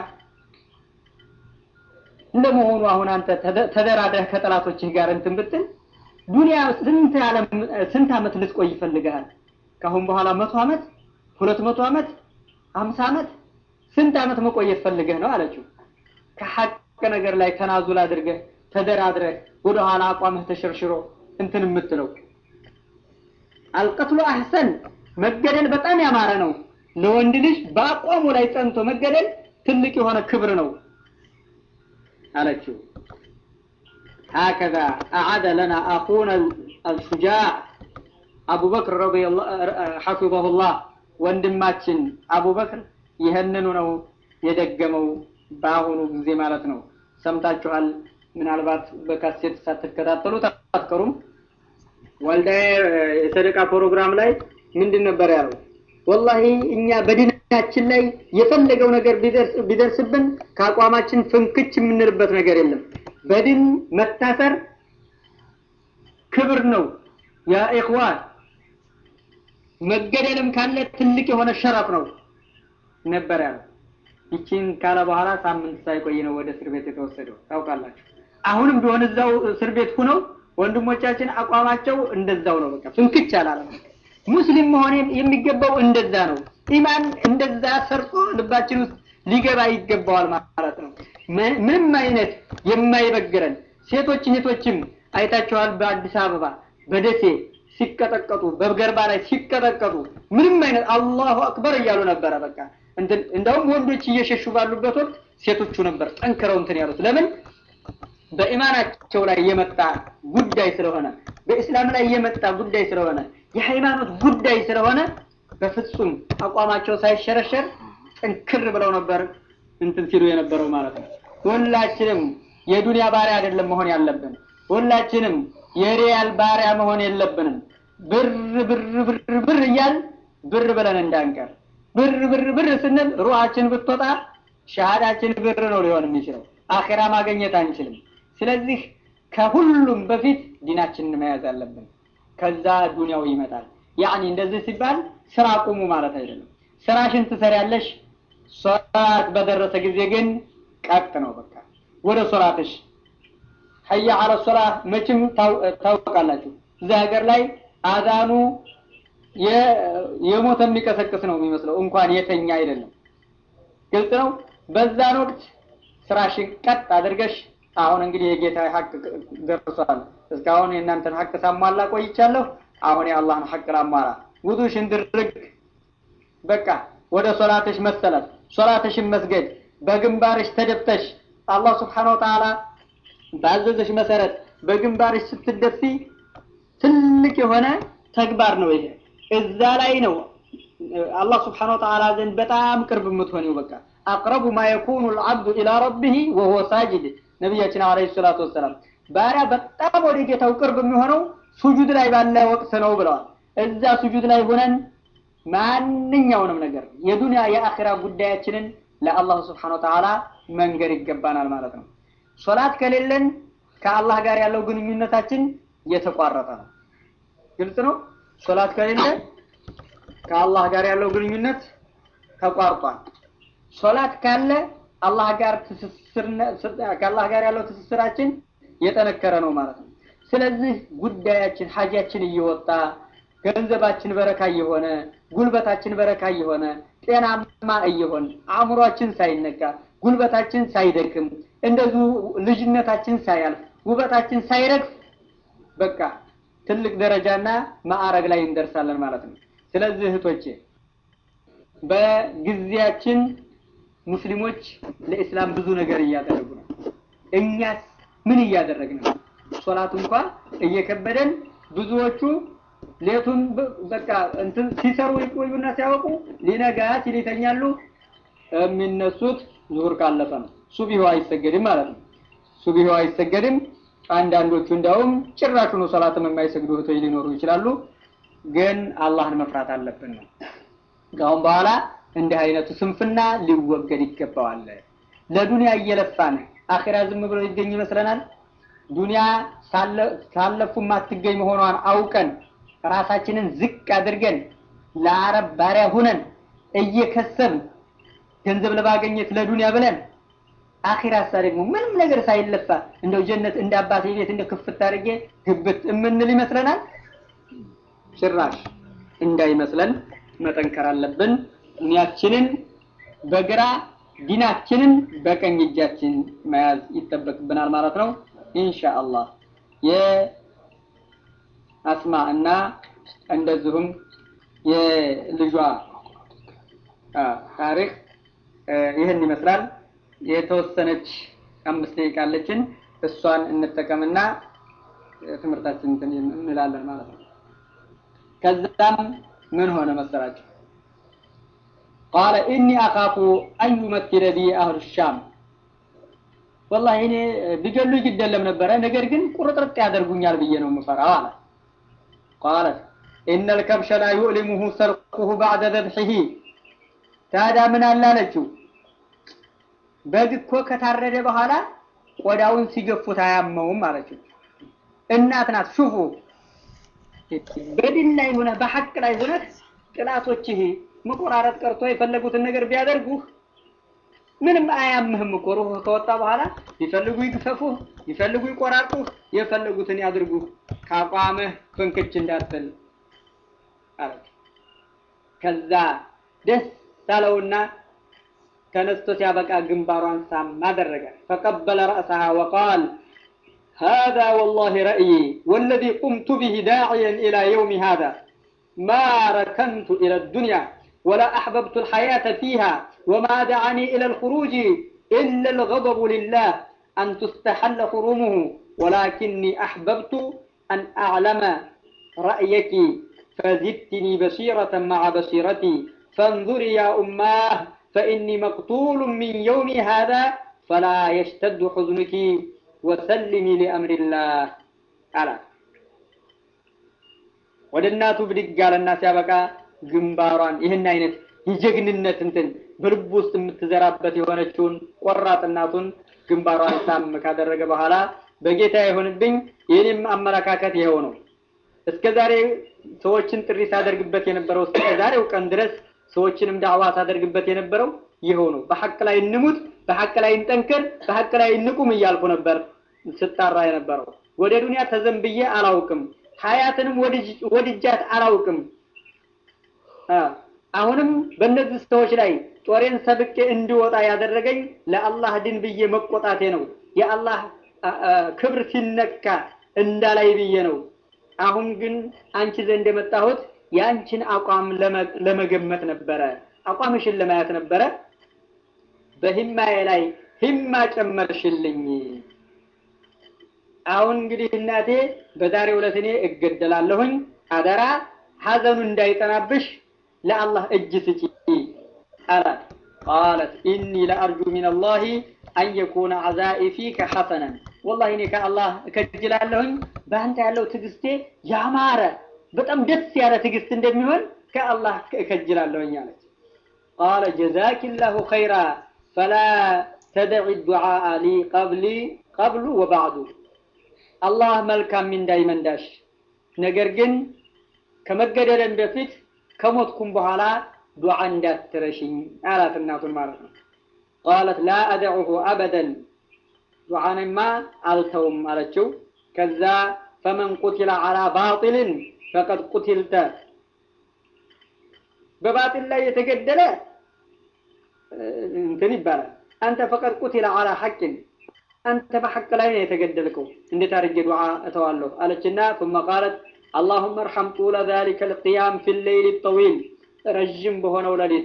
እንደመሆኑ አሁን አንተ ተደራድረህ ከጠላቶችህ ጋር እንትን ብትል ዱንያ ስንት ዓለም ስንት ዓመት ልትቆይ ይፈልግሃል? ከአሁን በኋላ መቶ ዓመት ሁለት መቶ ዓመት አምሳ ዓመት ስንት ዓመት መቆየት ፈልገህ ነው አለችው። ከሐቅ ነገር ላይ ተናዙል አድርገህ ተደራድረህ ወደ ኋላ አቋምህ ተሸርሽሮ እንትን የምትለው አልቀትሉ አህሰን መገደል በጣም ያማረ ነው። ለወንድ ልጅ በአቋሙ ላይ ጸንቶ መገደል ትልቅ የሆነ ክብር ነው አለችው። هكذا أعاد لنا أخونا الشجاع أبو بكر رضي الله حفظه الله ወንድማችን አቡበክር ይህንኑ ነው የደገመው በአሁኑ ጊዜ ማለት ነው። ሰምታችኋል። ምናልባት በካሴት ሳትከታተሉ አትቀሩም። ወልዳ የሰደቃ ፕሮግራም ላይ ምንድን ነበር ያለው? ወላሂ እኛ በዲናችን ላይ የፈለገው ነገር ቢደርስብን ከአቋማችን ፍንክች የምንልበት ነገር የለም። በድን መታሰር ክብር ነው ያ ኢኽዋን። መገደልም ካለ ትልቅ የሆነ ሸረፍ ነው ነበር ያለው። ይቺን ካለ በኋላ ሳምንት ሳይቆይ ነው ወደ እስር ቤት የተወሰደው ታውቃላችሁ። አሁንም ቢሆን እዛው እስር ቤት ሁነው ወንድሞቻችን አቋማቸው እንደዛው ነው። በቃ ፍንክች አላለም። ሙስሊም መሆን የሚገባው እንደዛ ነው። ኢማን እንደዛ ሰርጾ ልባችን ውስጥ ሊገባ ይገባዋል ማለት ነው። ምንም አይነት የማይበግረን ሴቶች እህቶችም አይታችኋል። በአዲስ አበባ በደሴ ሲቀጠቀጡ በገርባ ላይ ሲቀጠቀጡ ምንም አይነት አላሁ አክበር እያሉ ነበረ። በቃ እንደውም ወንዶች እየሸሹ ባሉበት ወቅት ሴቶቹ ነበር ጠንክረው እንትን ያሉት። ለምን? በኢማናቸው ላይ የመጣ ጉዳይ ስለሆነ፣ በእስላም ላይ የመጣ ጉዳይ ስለሆነ፣ የሃይማኖት ጉዳይ ስለሆነ በፍጹም አቋማቸው ሳይሸረሸር ጠንክር ብለው ነበር እንትን ሲሉ የነበረው ማለት ነው። ሁላችንም የዱንያ ባሪያ አይደለም መሆን ያለብን። ሁላችንም የሪያል ባሪያ መሆን የለብንም። ብር ብር ብር ብር እያል ብር ብለን እንዳንቀር። ብር ብር ብር ስንል ሩሃችን ብትወጣ ሻሃዳችን ብር ነው ሊሆን የሚችለው። አኼራ ማግኘት አንችልም። ስለዚህ ከሁሉም በፊት ዲናችንን መያዝ አለብን። ከዛ ዱንያው ይመጣል። ያኒ እንደዚህ ሲባል ስራ ቁሙ ማለት አይደለም። ስራሽን ትሰሪያለሽ። ሶላት በደረሰ ጊዜ ግን ቀጥ ነው በቃ ወደ ሶላትሽ ሀያ አለ ሶላ መቼም ታውቃላችሁ። እዚህ ሀገር ላይ አዛኑ የሞተ የሚቀሰቅስ ነው የሚመስለው እንኳን የተኛ አይደለም። ግልጽ ነው። በዛን ወቅት ስራሽን ቀጥ አድርገሽ አሁን እንግዲህ የጌታ ሀቅ ደርሷል። እስካሁን የእናንተን ሀቅ ሳሟላ ቆይቻለሁ። አሁን የአላህን ሀቅ ላሟላ። ውዱሽን ድርግ በቃ ወደ ሶላትሽ መሰለት፣ ሶላትሽን መስገድ፣ በግንባርሽ ተደፍተሽ አላህ ስብሓነሁ ወተዓላ ባዘዘሽ መሰረት በግንባርሽ ስትደፊ ትልቅ የሆነ ተግባር ነው ይሄ። እዛ ላይ ነው አላህ ስብሓነሁ ወተዓላ ዘንድ በጣም ቅርብ የምትሆኒው። በቃ አቅረቡ ማ የኩኑ ልዓብዱ ኢላ ረቢህ ወሁወ ሳጅድ ነቢያችን ዓለይሂ ሰላቱ ወሰላም ባሪያ በጣም ወደ ጌታው ቅርብ የሚሆነው ሱጁድ ላይ ባለ ወቅት ነው ብለዋል። እዛ ሱጁድ ላይ ሆነን ማንኛውንም ነገር የዱንያ የአኺራ ጉዳያችንን ለአላህ ስብሓነሁ ወተዓላ መንገር ይገባናል ማለት ነው። ሶላት ከሌለን ከአላህ ጋር ያለው ግንኙነታችን የተቋረጠ ነው። ግልጽ ነው። ሶላት ከሌለ ከአላህ ጋር ያለው ግንኙነት ተቋርጧል። ሶላት ካለ አላህ ጋር ትስስር ከአላህ ጋር ያለው ትስስራችን የጠነከረ ነው ማለት ነው። ስለዚህ ጉዳያችን ሀጃችን እየወጣ ገንዘባችን በረካ እየሆነ ጉልበታችን በረካ እየሆነ ጤናማ እየሆን አእምሯችን ሳይነካ ጉልበታችን ሳይደክም እንደዚሁ ልጅነታችን ሳያልፍ ውበታችን ሳይረግፍ በቃ ትልቅ ደረጃና ማዕረግ ላይ እንደርሳለን ማለት ነው። ስለዚህ እህቶቼ በጊዜያችን ሙስሊሞች ለኢስላም ብዙ ነገር እያደረጉ ነው። እኛስ ምን እያደረግን ነው? ሶላት እንኳ እየከበደን ብዙዎቹ ሌቱን በቃ እንትን ሲሰሩ ይቆዩና ሲያወቁ ሊነጋ ሲል ይተኛሉ። የሚነሱት ዙሁር ካለፈ ነው። ሱቢሁ አይሰገድም ማለት ነው። ሱቢሁ አይሰገድም። አንዳንዶቹ እንዲያውም ጭራሹኑ ሰላትም የማይሰግዱ እህቶች ሊኖሩ ይችላሉ። ግን አላህን መፍራት አለብን ነው። ከአሁን በኋላ እንዲህ አይነቱ ስንፍና ሊወገድ ይገባዋል። ለዱንያ እየለፋን አኺራ ዝም ብሎ ይገኝ ይመስለናል። ዱንያ ሳለፉ ማትገኝ መሆኗን አውቀን ራሳችንን ዝቅ አድርገን ለአረብ ባሪያ ሁነን እየከሰብን ገንዘብ ለማግኘት ለዱንያ ብለን አኺራሳ ደግሞ ምንም ነገር ሳይለፋ እንደው ጀነት እንደ አባቴ ቤት እንደ ክፍት አድርጌ ግብት የምንል ይመስለናል። ጭራሽ እንዳይመስለን መጠንከር አለብን። ዱንያችንን በግራ ዲናችንን በቀኝ እጃችን መያዝ ይጠበቅብናል ማለት ነው። ኢንሻአላህ የአስማ እና እንደዚሁም የልጇ ታሪክ ይህን ይመስላል። የተወሰነች አምስት ደቂቃ አለችን። እሷን እንጠቀምና ትምህርታችን እንትን እንላለን ማለት ነው። ከዛም ምን ሆነ መሰላቸው? ቃለ ኢኒ አኻፉ አን ዩመኪነ ቢ አህሉ ሻም ወላሂ እኔ ቢገሉ ይገደለም ነበረ፣ ነገር ግን ቁርጥርጥ ያደርጉኛል ብዬ ነው የምፈራው አለ። ቃለት ኢነ ልከብሸ ላ ዩዕሊሙሁ ሰርቁሁ ባዕደ ዘብሒሂ ታዲያ ምን አለ አለችው በግ እኮ ከታረደ በኋላ ቆዳውን ሲገፉት አያመውም አለችው። እናት ናት። ሹፉ በድን ላይ ሆነ በሐቅ ላይ ሆነ ጥላቶችህ መቆራረጥ ቀርቶ የፈለጉትን ነገር ቢያደርጉህ ምንም አያምህም እኮ ሩህ ከወጣ በኋላ ይፈልጉ ይግፈፉህ፣ ይፈልጉ ይቆራርጡህ፣ የፈለጉትን ያድርጉህ፣ ካቋምህ ፍንክች እንዳትል አለች። ከዛ ደስ ሳለውና ተነስቶ ሲያበቃ ግንባሯን ሳም አደረገ። ፈቀበለ ረእሰሃ ወቃል هذا والله رأيي والذي قمت به داعيا إلى يوم هذا ما ركنت إلى الدنيا ولا أحببت الحياة فيها وما دعني إلى الخروج إلا الغضب لله أن تستحل حرمه ولكني أحببت أن أعلم رأيك فزدتني بصيرة مع بصيرتي فانظري يا أماه فإني مقتول من يومي هذا فلا يشتد حزنك وسلمي لأمر الله على ወደ እናቱ ብድግ አለና ሲያበቃ ግንባሯን ይህን አይነት የጀግንነት እንትን በልቡ ውስጥ የምትዘራበት የሆነችውን ቆራጥ እናቱን ግንባሯን ሳም ካደረገ በኋላ በጌታ ይሁንብኝ፣ የኔም አመለካከት ይኸው ነው። እስከ ዛሬ ሰዎችን ጥሪ ሳደርግበት የነበረው እስከ ዛሬው ቀን ድረስ ሰዎችንም ዳዕዋ ሳደርግበት የነበረው ይኸው ነው። በሐቅ ላይ እንሙት፣ በሐቅ ላይ እንጠንክር፣ በሐቅ ላይ እንቁም እያልኩ ነበር ስጣራ የነበረው። ወደ ዱንያ ተዘንብዬ አላውቅም፣ ሀያትንም ወድጃት አላውቅም። አሁንም በእነዚህ ሰዎች ላይ ጦሬን ሰብቄ እንዲወጣ ያደረገኝ ለአላህ ድን ብዬ መቆጣቴ ነው። የአላህ ክብር ሲነካ እንዳላይ ብዬ ነው። አሁን ግን አንቺ ዘንድ የመጣሁት የአንቺን አቋም ለመገመት ነበረ፣ አቋምሽን ለማየት ነበረ። በሂማዬ ላይ ሂማ ጨመርሽልኝ። አሁን እንግዲህ እናቴ በዛሬው ዕለት እኔ እገደላለሁኝ። አደራ ሐዘኑ እንዳይጠናብሽ ለአላህ እጅ ስጪ አላት። ቃለት ኢኒ ለአርጁ ሚነላሂ አን የኩነ ዐዛኢ ፊከ ሐሰነን ወላሂ እኔ ከአላህ እከጅላለሁኝ በአንተ ያለው ትዕግስቴ ያማረ በጣም ደስ ያለ ትዕግስት እንደሚሆን ከአላህ እከጅላለሁኝ አለች። ቃለ ጀዛኪላሁ ኸይራ ፈላ ተደዒ ዱዓአ ሊ ቀብሊ ቀብሉ ወባዕዱ አላህ መልካም ሚንዳ ይመንዳሽ፣ ነገር ግን ከመገደለን በፊት ከሞትኩም በኋላ ዱዓ እንዳትረሽኝ አላት እናቱን ማለት ነው። ቃለት ላ አደዑሁ አበደን ዱዓንማ አልተውም አለችው። ከዛ ፈመን ቁቲለ ዐላ ባጢልን ፈቀድ ቁቲልተ በባጢል ላይ የተገደለ እንትን ይባላል። አንተ ፈቀድ ቁቲለ ዐላ ሐቅን አንተ በሐቅ ላይ ነው የተገደልከው፣ እንዴት አድርጌ ዱዓ እተዋለሁ አለችና ثم قالت اللهم ارحم طول ذلك القيام في الليل الطويل ረዥም በሆነው ሌሊት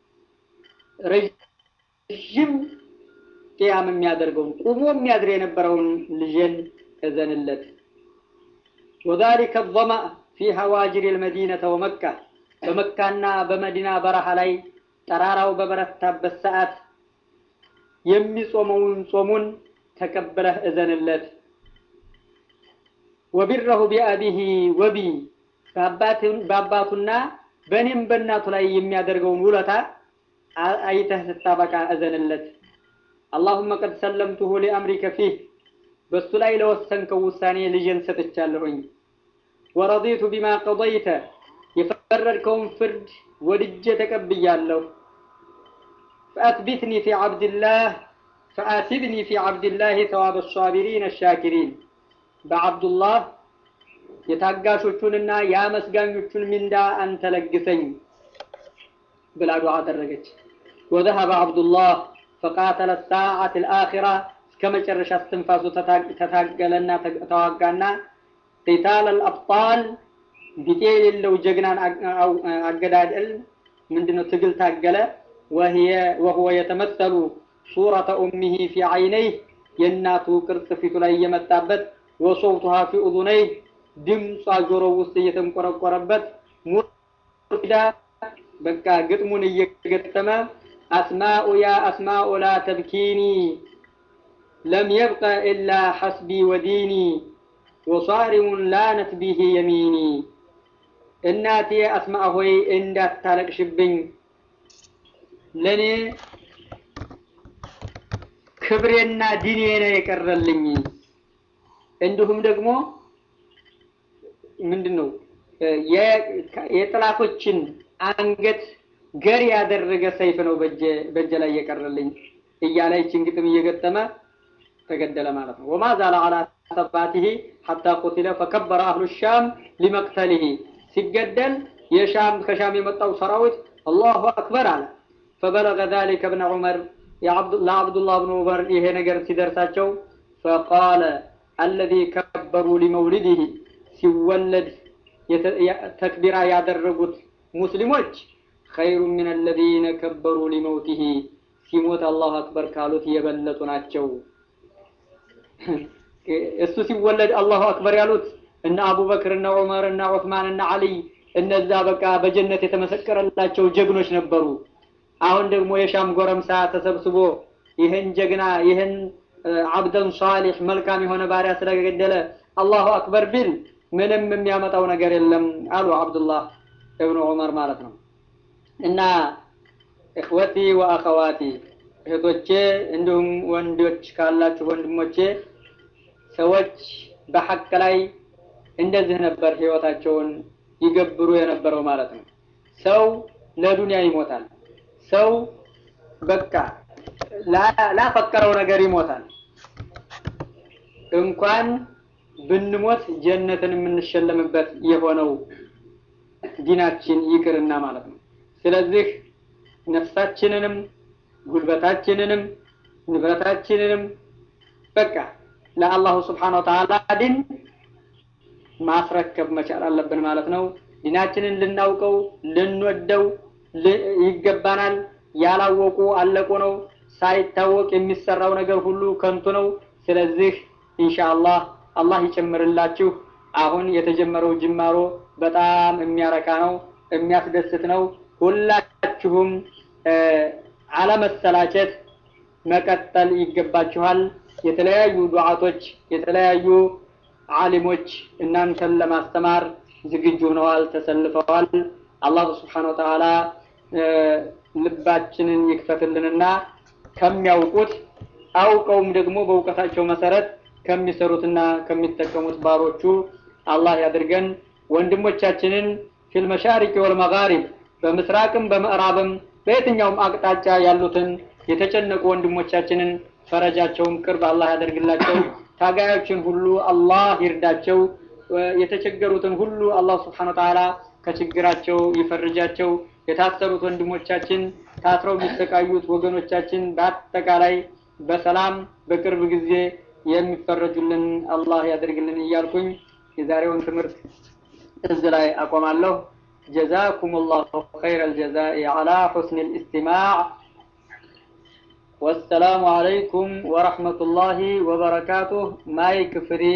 ረዥም ቅያም የሚያደርገውን ቁሞ የሚያድር የነበረውን ልጄን እዘንለት وذلك الظمأ في هواجر المدينة ومكة በመካና በመዲና በረሃ ላይ ጠራራው በበረታበት ሰዓት የሚጾመውን ጾሙን ተቀበለህ እዘንለት። ወቢረሁ ቢአቢሂ ወቢ በአባቱና በእኔም በእናቱ ላይ የሚያደርገውን ውለታ አይተህ ስታበቃ እዘንለት። አላሁመ ቀድ ሰለምቱሁ ሊአምሪከ ፊህ በሱ ላይ ለወሰንከው ውሳኔ ልጄን ሰጥቻለሁኝ። ወረዲቱ ቢማ ቀضይተ የፈረድከውን ፍርድ ወድጄ ተቀብያለሁ። ፈአትቢትኒ ፊ ዓብድላህ ፈአቲብኒ ፊ ዓብድላህ ተዋብ ሳቢሪን አሻኪሪን በዓብዱላህ የታጋሾቹንና የአመስጋኞቹን ሚንዳ አንተ ለግሰኝ ብላ ዱዓ አደረገች። ወዘሀበ ዓብዱላህ ፈቃተለ ሳዓት ልአኪራ እስከ መጨረሻ እስትንፋሱ ተታገለና ተዋጋና ቂታል አልአብጣል ቢጤ የሌለው ጀግናን አገዳደል ምንድነው ትግል ታገለ። ወሁወ የተመሰሉ ሱረተ ኡሚሂ ፊ ዓይነይህ የእናቱ ቅርጽ ፊቱ ላይ እየመጣበት ወሶውቱሃ ፊ ኡዙነይህ ድምጿ ጆሮ ውስጥ እየተንቆረቆረበት ሙዳ በቃ ግጥሙን እየገጠመ አስማኡ ያ አስማኡ ላ ተብኪኒ ለም የብቀ ኢላ ሐስቢ ወዲኒ ወሷሪሙን ላነት ቢሂ የሚኒ እናቴ አስማ ሆይ እንዳታለቅሽብኝ ለእኔ ክብሬና ዲኔ ነው የቀረልኝ። እንዲሁም ደግሞ ምንድን ነው የጥላቶችን አንገት ገር ያደረገ ሰይፍ ነው በእጀ ላይ የቀረልኝ እያለ ይችን ግጥም እየገጠመ ተገደለ ማለት ነው። ወማ ዛለ አላ ሰባቲሂ ሐታ ቁቲለ ፈከበረ አህሉ ሻም ሊመቅተሊሂ ሲገደል የሻም ከሻም የመጣው ሰራዊት አላሁ አክበር አለ። ፈበለገ ዛሊከ ብነ ዑመር ለአብዱላህ ብን ዑመር ይሄ ነገር ሲደርሳቸው ፈቃለ አለዚ ከበሩ ሊመውሊድህ ሲወለድ ተክቢራ ያደረጉት ሙስሊሞች ኸይሩ ምን አለዚነ ከበሩ ሊመውቲህ ሲሞት አላሁ አክበር ካሉት የበለጡ ናቸው። እሱ ሲወለድ አላሁ አክበር ያሉት እነ አቡበክር እነ ዑመር እነ ዑስማን እነ አልይ እነዛ በቃ በጀነት የተመሰከረላቸው ጀግኖች ነበሩ። አሁን ደግሞ የሻም ጎረምሳ ተሰብስቦ ይህን ጀግና ይህን አብደን ሷሊሕ መልካም የሆነ ባሪያ ስለገደለ አላሁ አክበር ቢል ምንም የሚያመጣው ነገር የለም አሉ አብዱላህ እብኑ ዑመር ማለት ነው። እና እኽወቲ ወአኸዋቲ እህቶቼ እንዲሁም ወንዶች ካላችሁ ወንድሞቼ ሰዎች በሐቅ ላይ እንደዚህ ነበር ህይወታቸውን ይገብሩ የነበረው ማለት ነው። ሰው ለዱንያ ይሞታል። ሰው በቃ ላፈቀረው ነገር ይሞታል። እንኳን ብንሞት ጀነትን የምንሸለምበት የሆነው ዲናችን ይቅርና ማለት ነው። ስለዚህ ነፍሳችንንም ጉልበታችንንም ንብረታችንንም በቃ ለአላሁ ስብሓነ ወተዓላ ዲን ማስረከብ መቻል አለብን ማለት ነው። ዲናችንን ልናውቀው ልንወደው ይገባናል። ያላወቁ አለቁ ነው። ሳይታወቅ የሚሰራው ነገር ሁሉ ከንቱ ነው። ስለዚህ ኢንሻአላህ አላህ ይጨምርላችሁ። አሁን የተጀመረው ጅማሮ በጣም የሚያረካ ነው፣ የሚያስደስት ነው። ሁላችሁም አለመሰላቸት መቀጠል ይገባችኋል። የተለያዩ ዱዓቶች፣ የተለያዩ ዓሊሞች እናንተን ለማስተማር ዝግጁ ሆነዋል፣ ተሰልፈዋል። አላሁ ስብሓነሁ ወተዓላ ልባችንን ይክፈትልንና ከሚያውቁት አውቀውም ደግሞ በእውቀታቸው መሰረት ከሚሰሩትና ከሚጠቀሙት ባሮቹ አላህ ያድርገን። ወንድሞቻችንን ፊል መሻሪቅ ወል መጋሪብ በምስራቅም በምዕራብም በየትኛውም አቅጣጫ ያሉትን የተጨነቁ ወንድሞቻችንን ፈረጃቸውን ቅርብ አላህ ያደርግላቸው። ታጋዮችን ሁሉ አላህ ይርዳቸው። የተቸገሩትን ሁሉ አላህ ስብሐነሁ ወተዓላ ከችግራቸው ይፈርጃቸው። የታሰሩት ወንድሞቻችን፣ ታስረው የሚሰቃዩት ወገኖቻችን በአጠቃላይ በሰላም በቅርብ ጊዜ የሚፈረጁልን አላህ ያደርግልን እያልኩኝ የዛሬውን ትምህርት እዚህ ላይ አቆማለሁ። ጀዛኩም ላሁ ኸይረ ልጀዛኢ ዓላ ሑስኒ ልእስቲማዕ ወሰላሙ አለይኩም ወረሕመቱላሂ ወበረካቱህ። ማይክ ፍሪ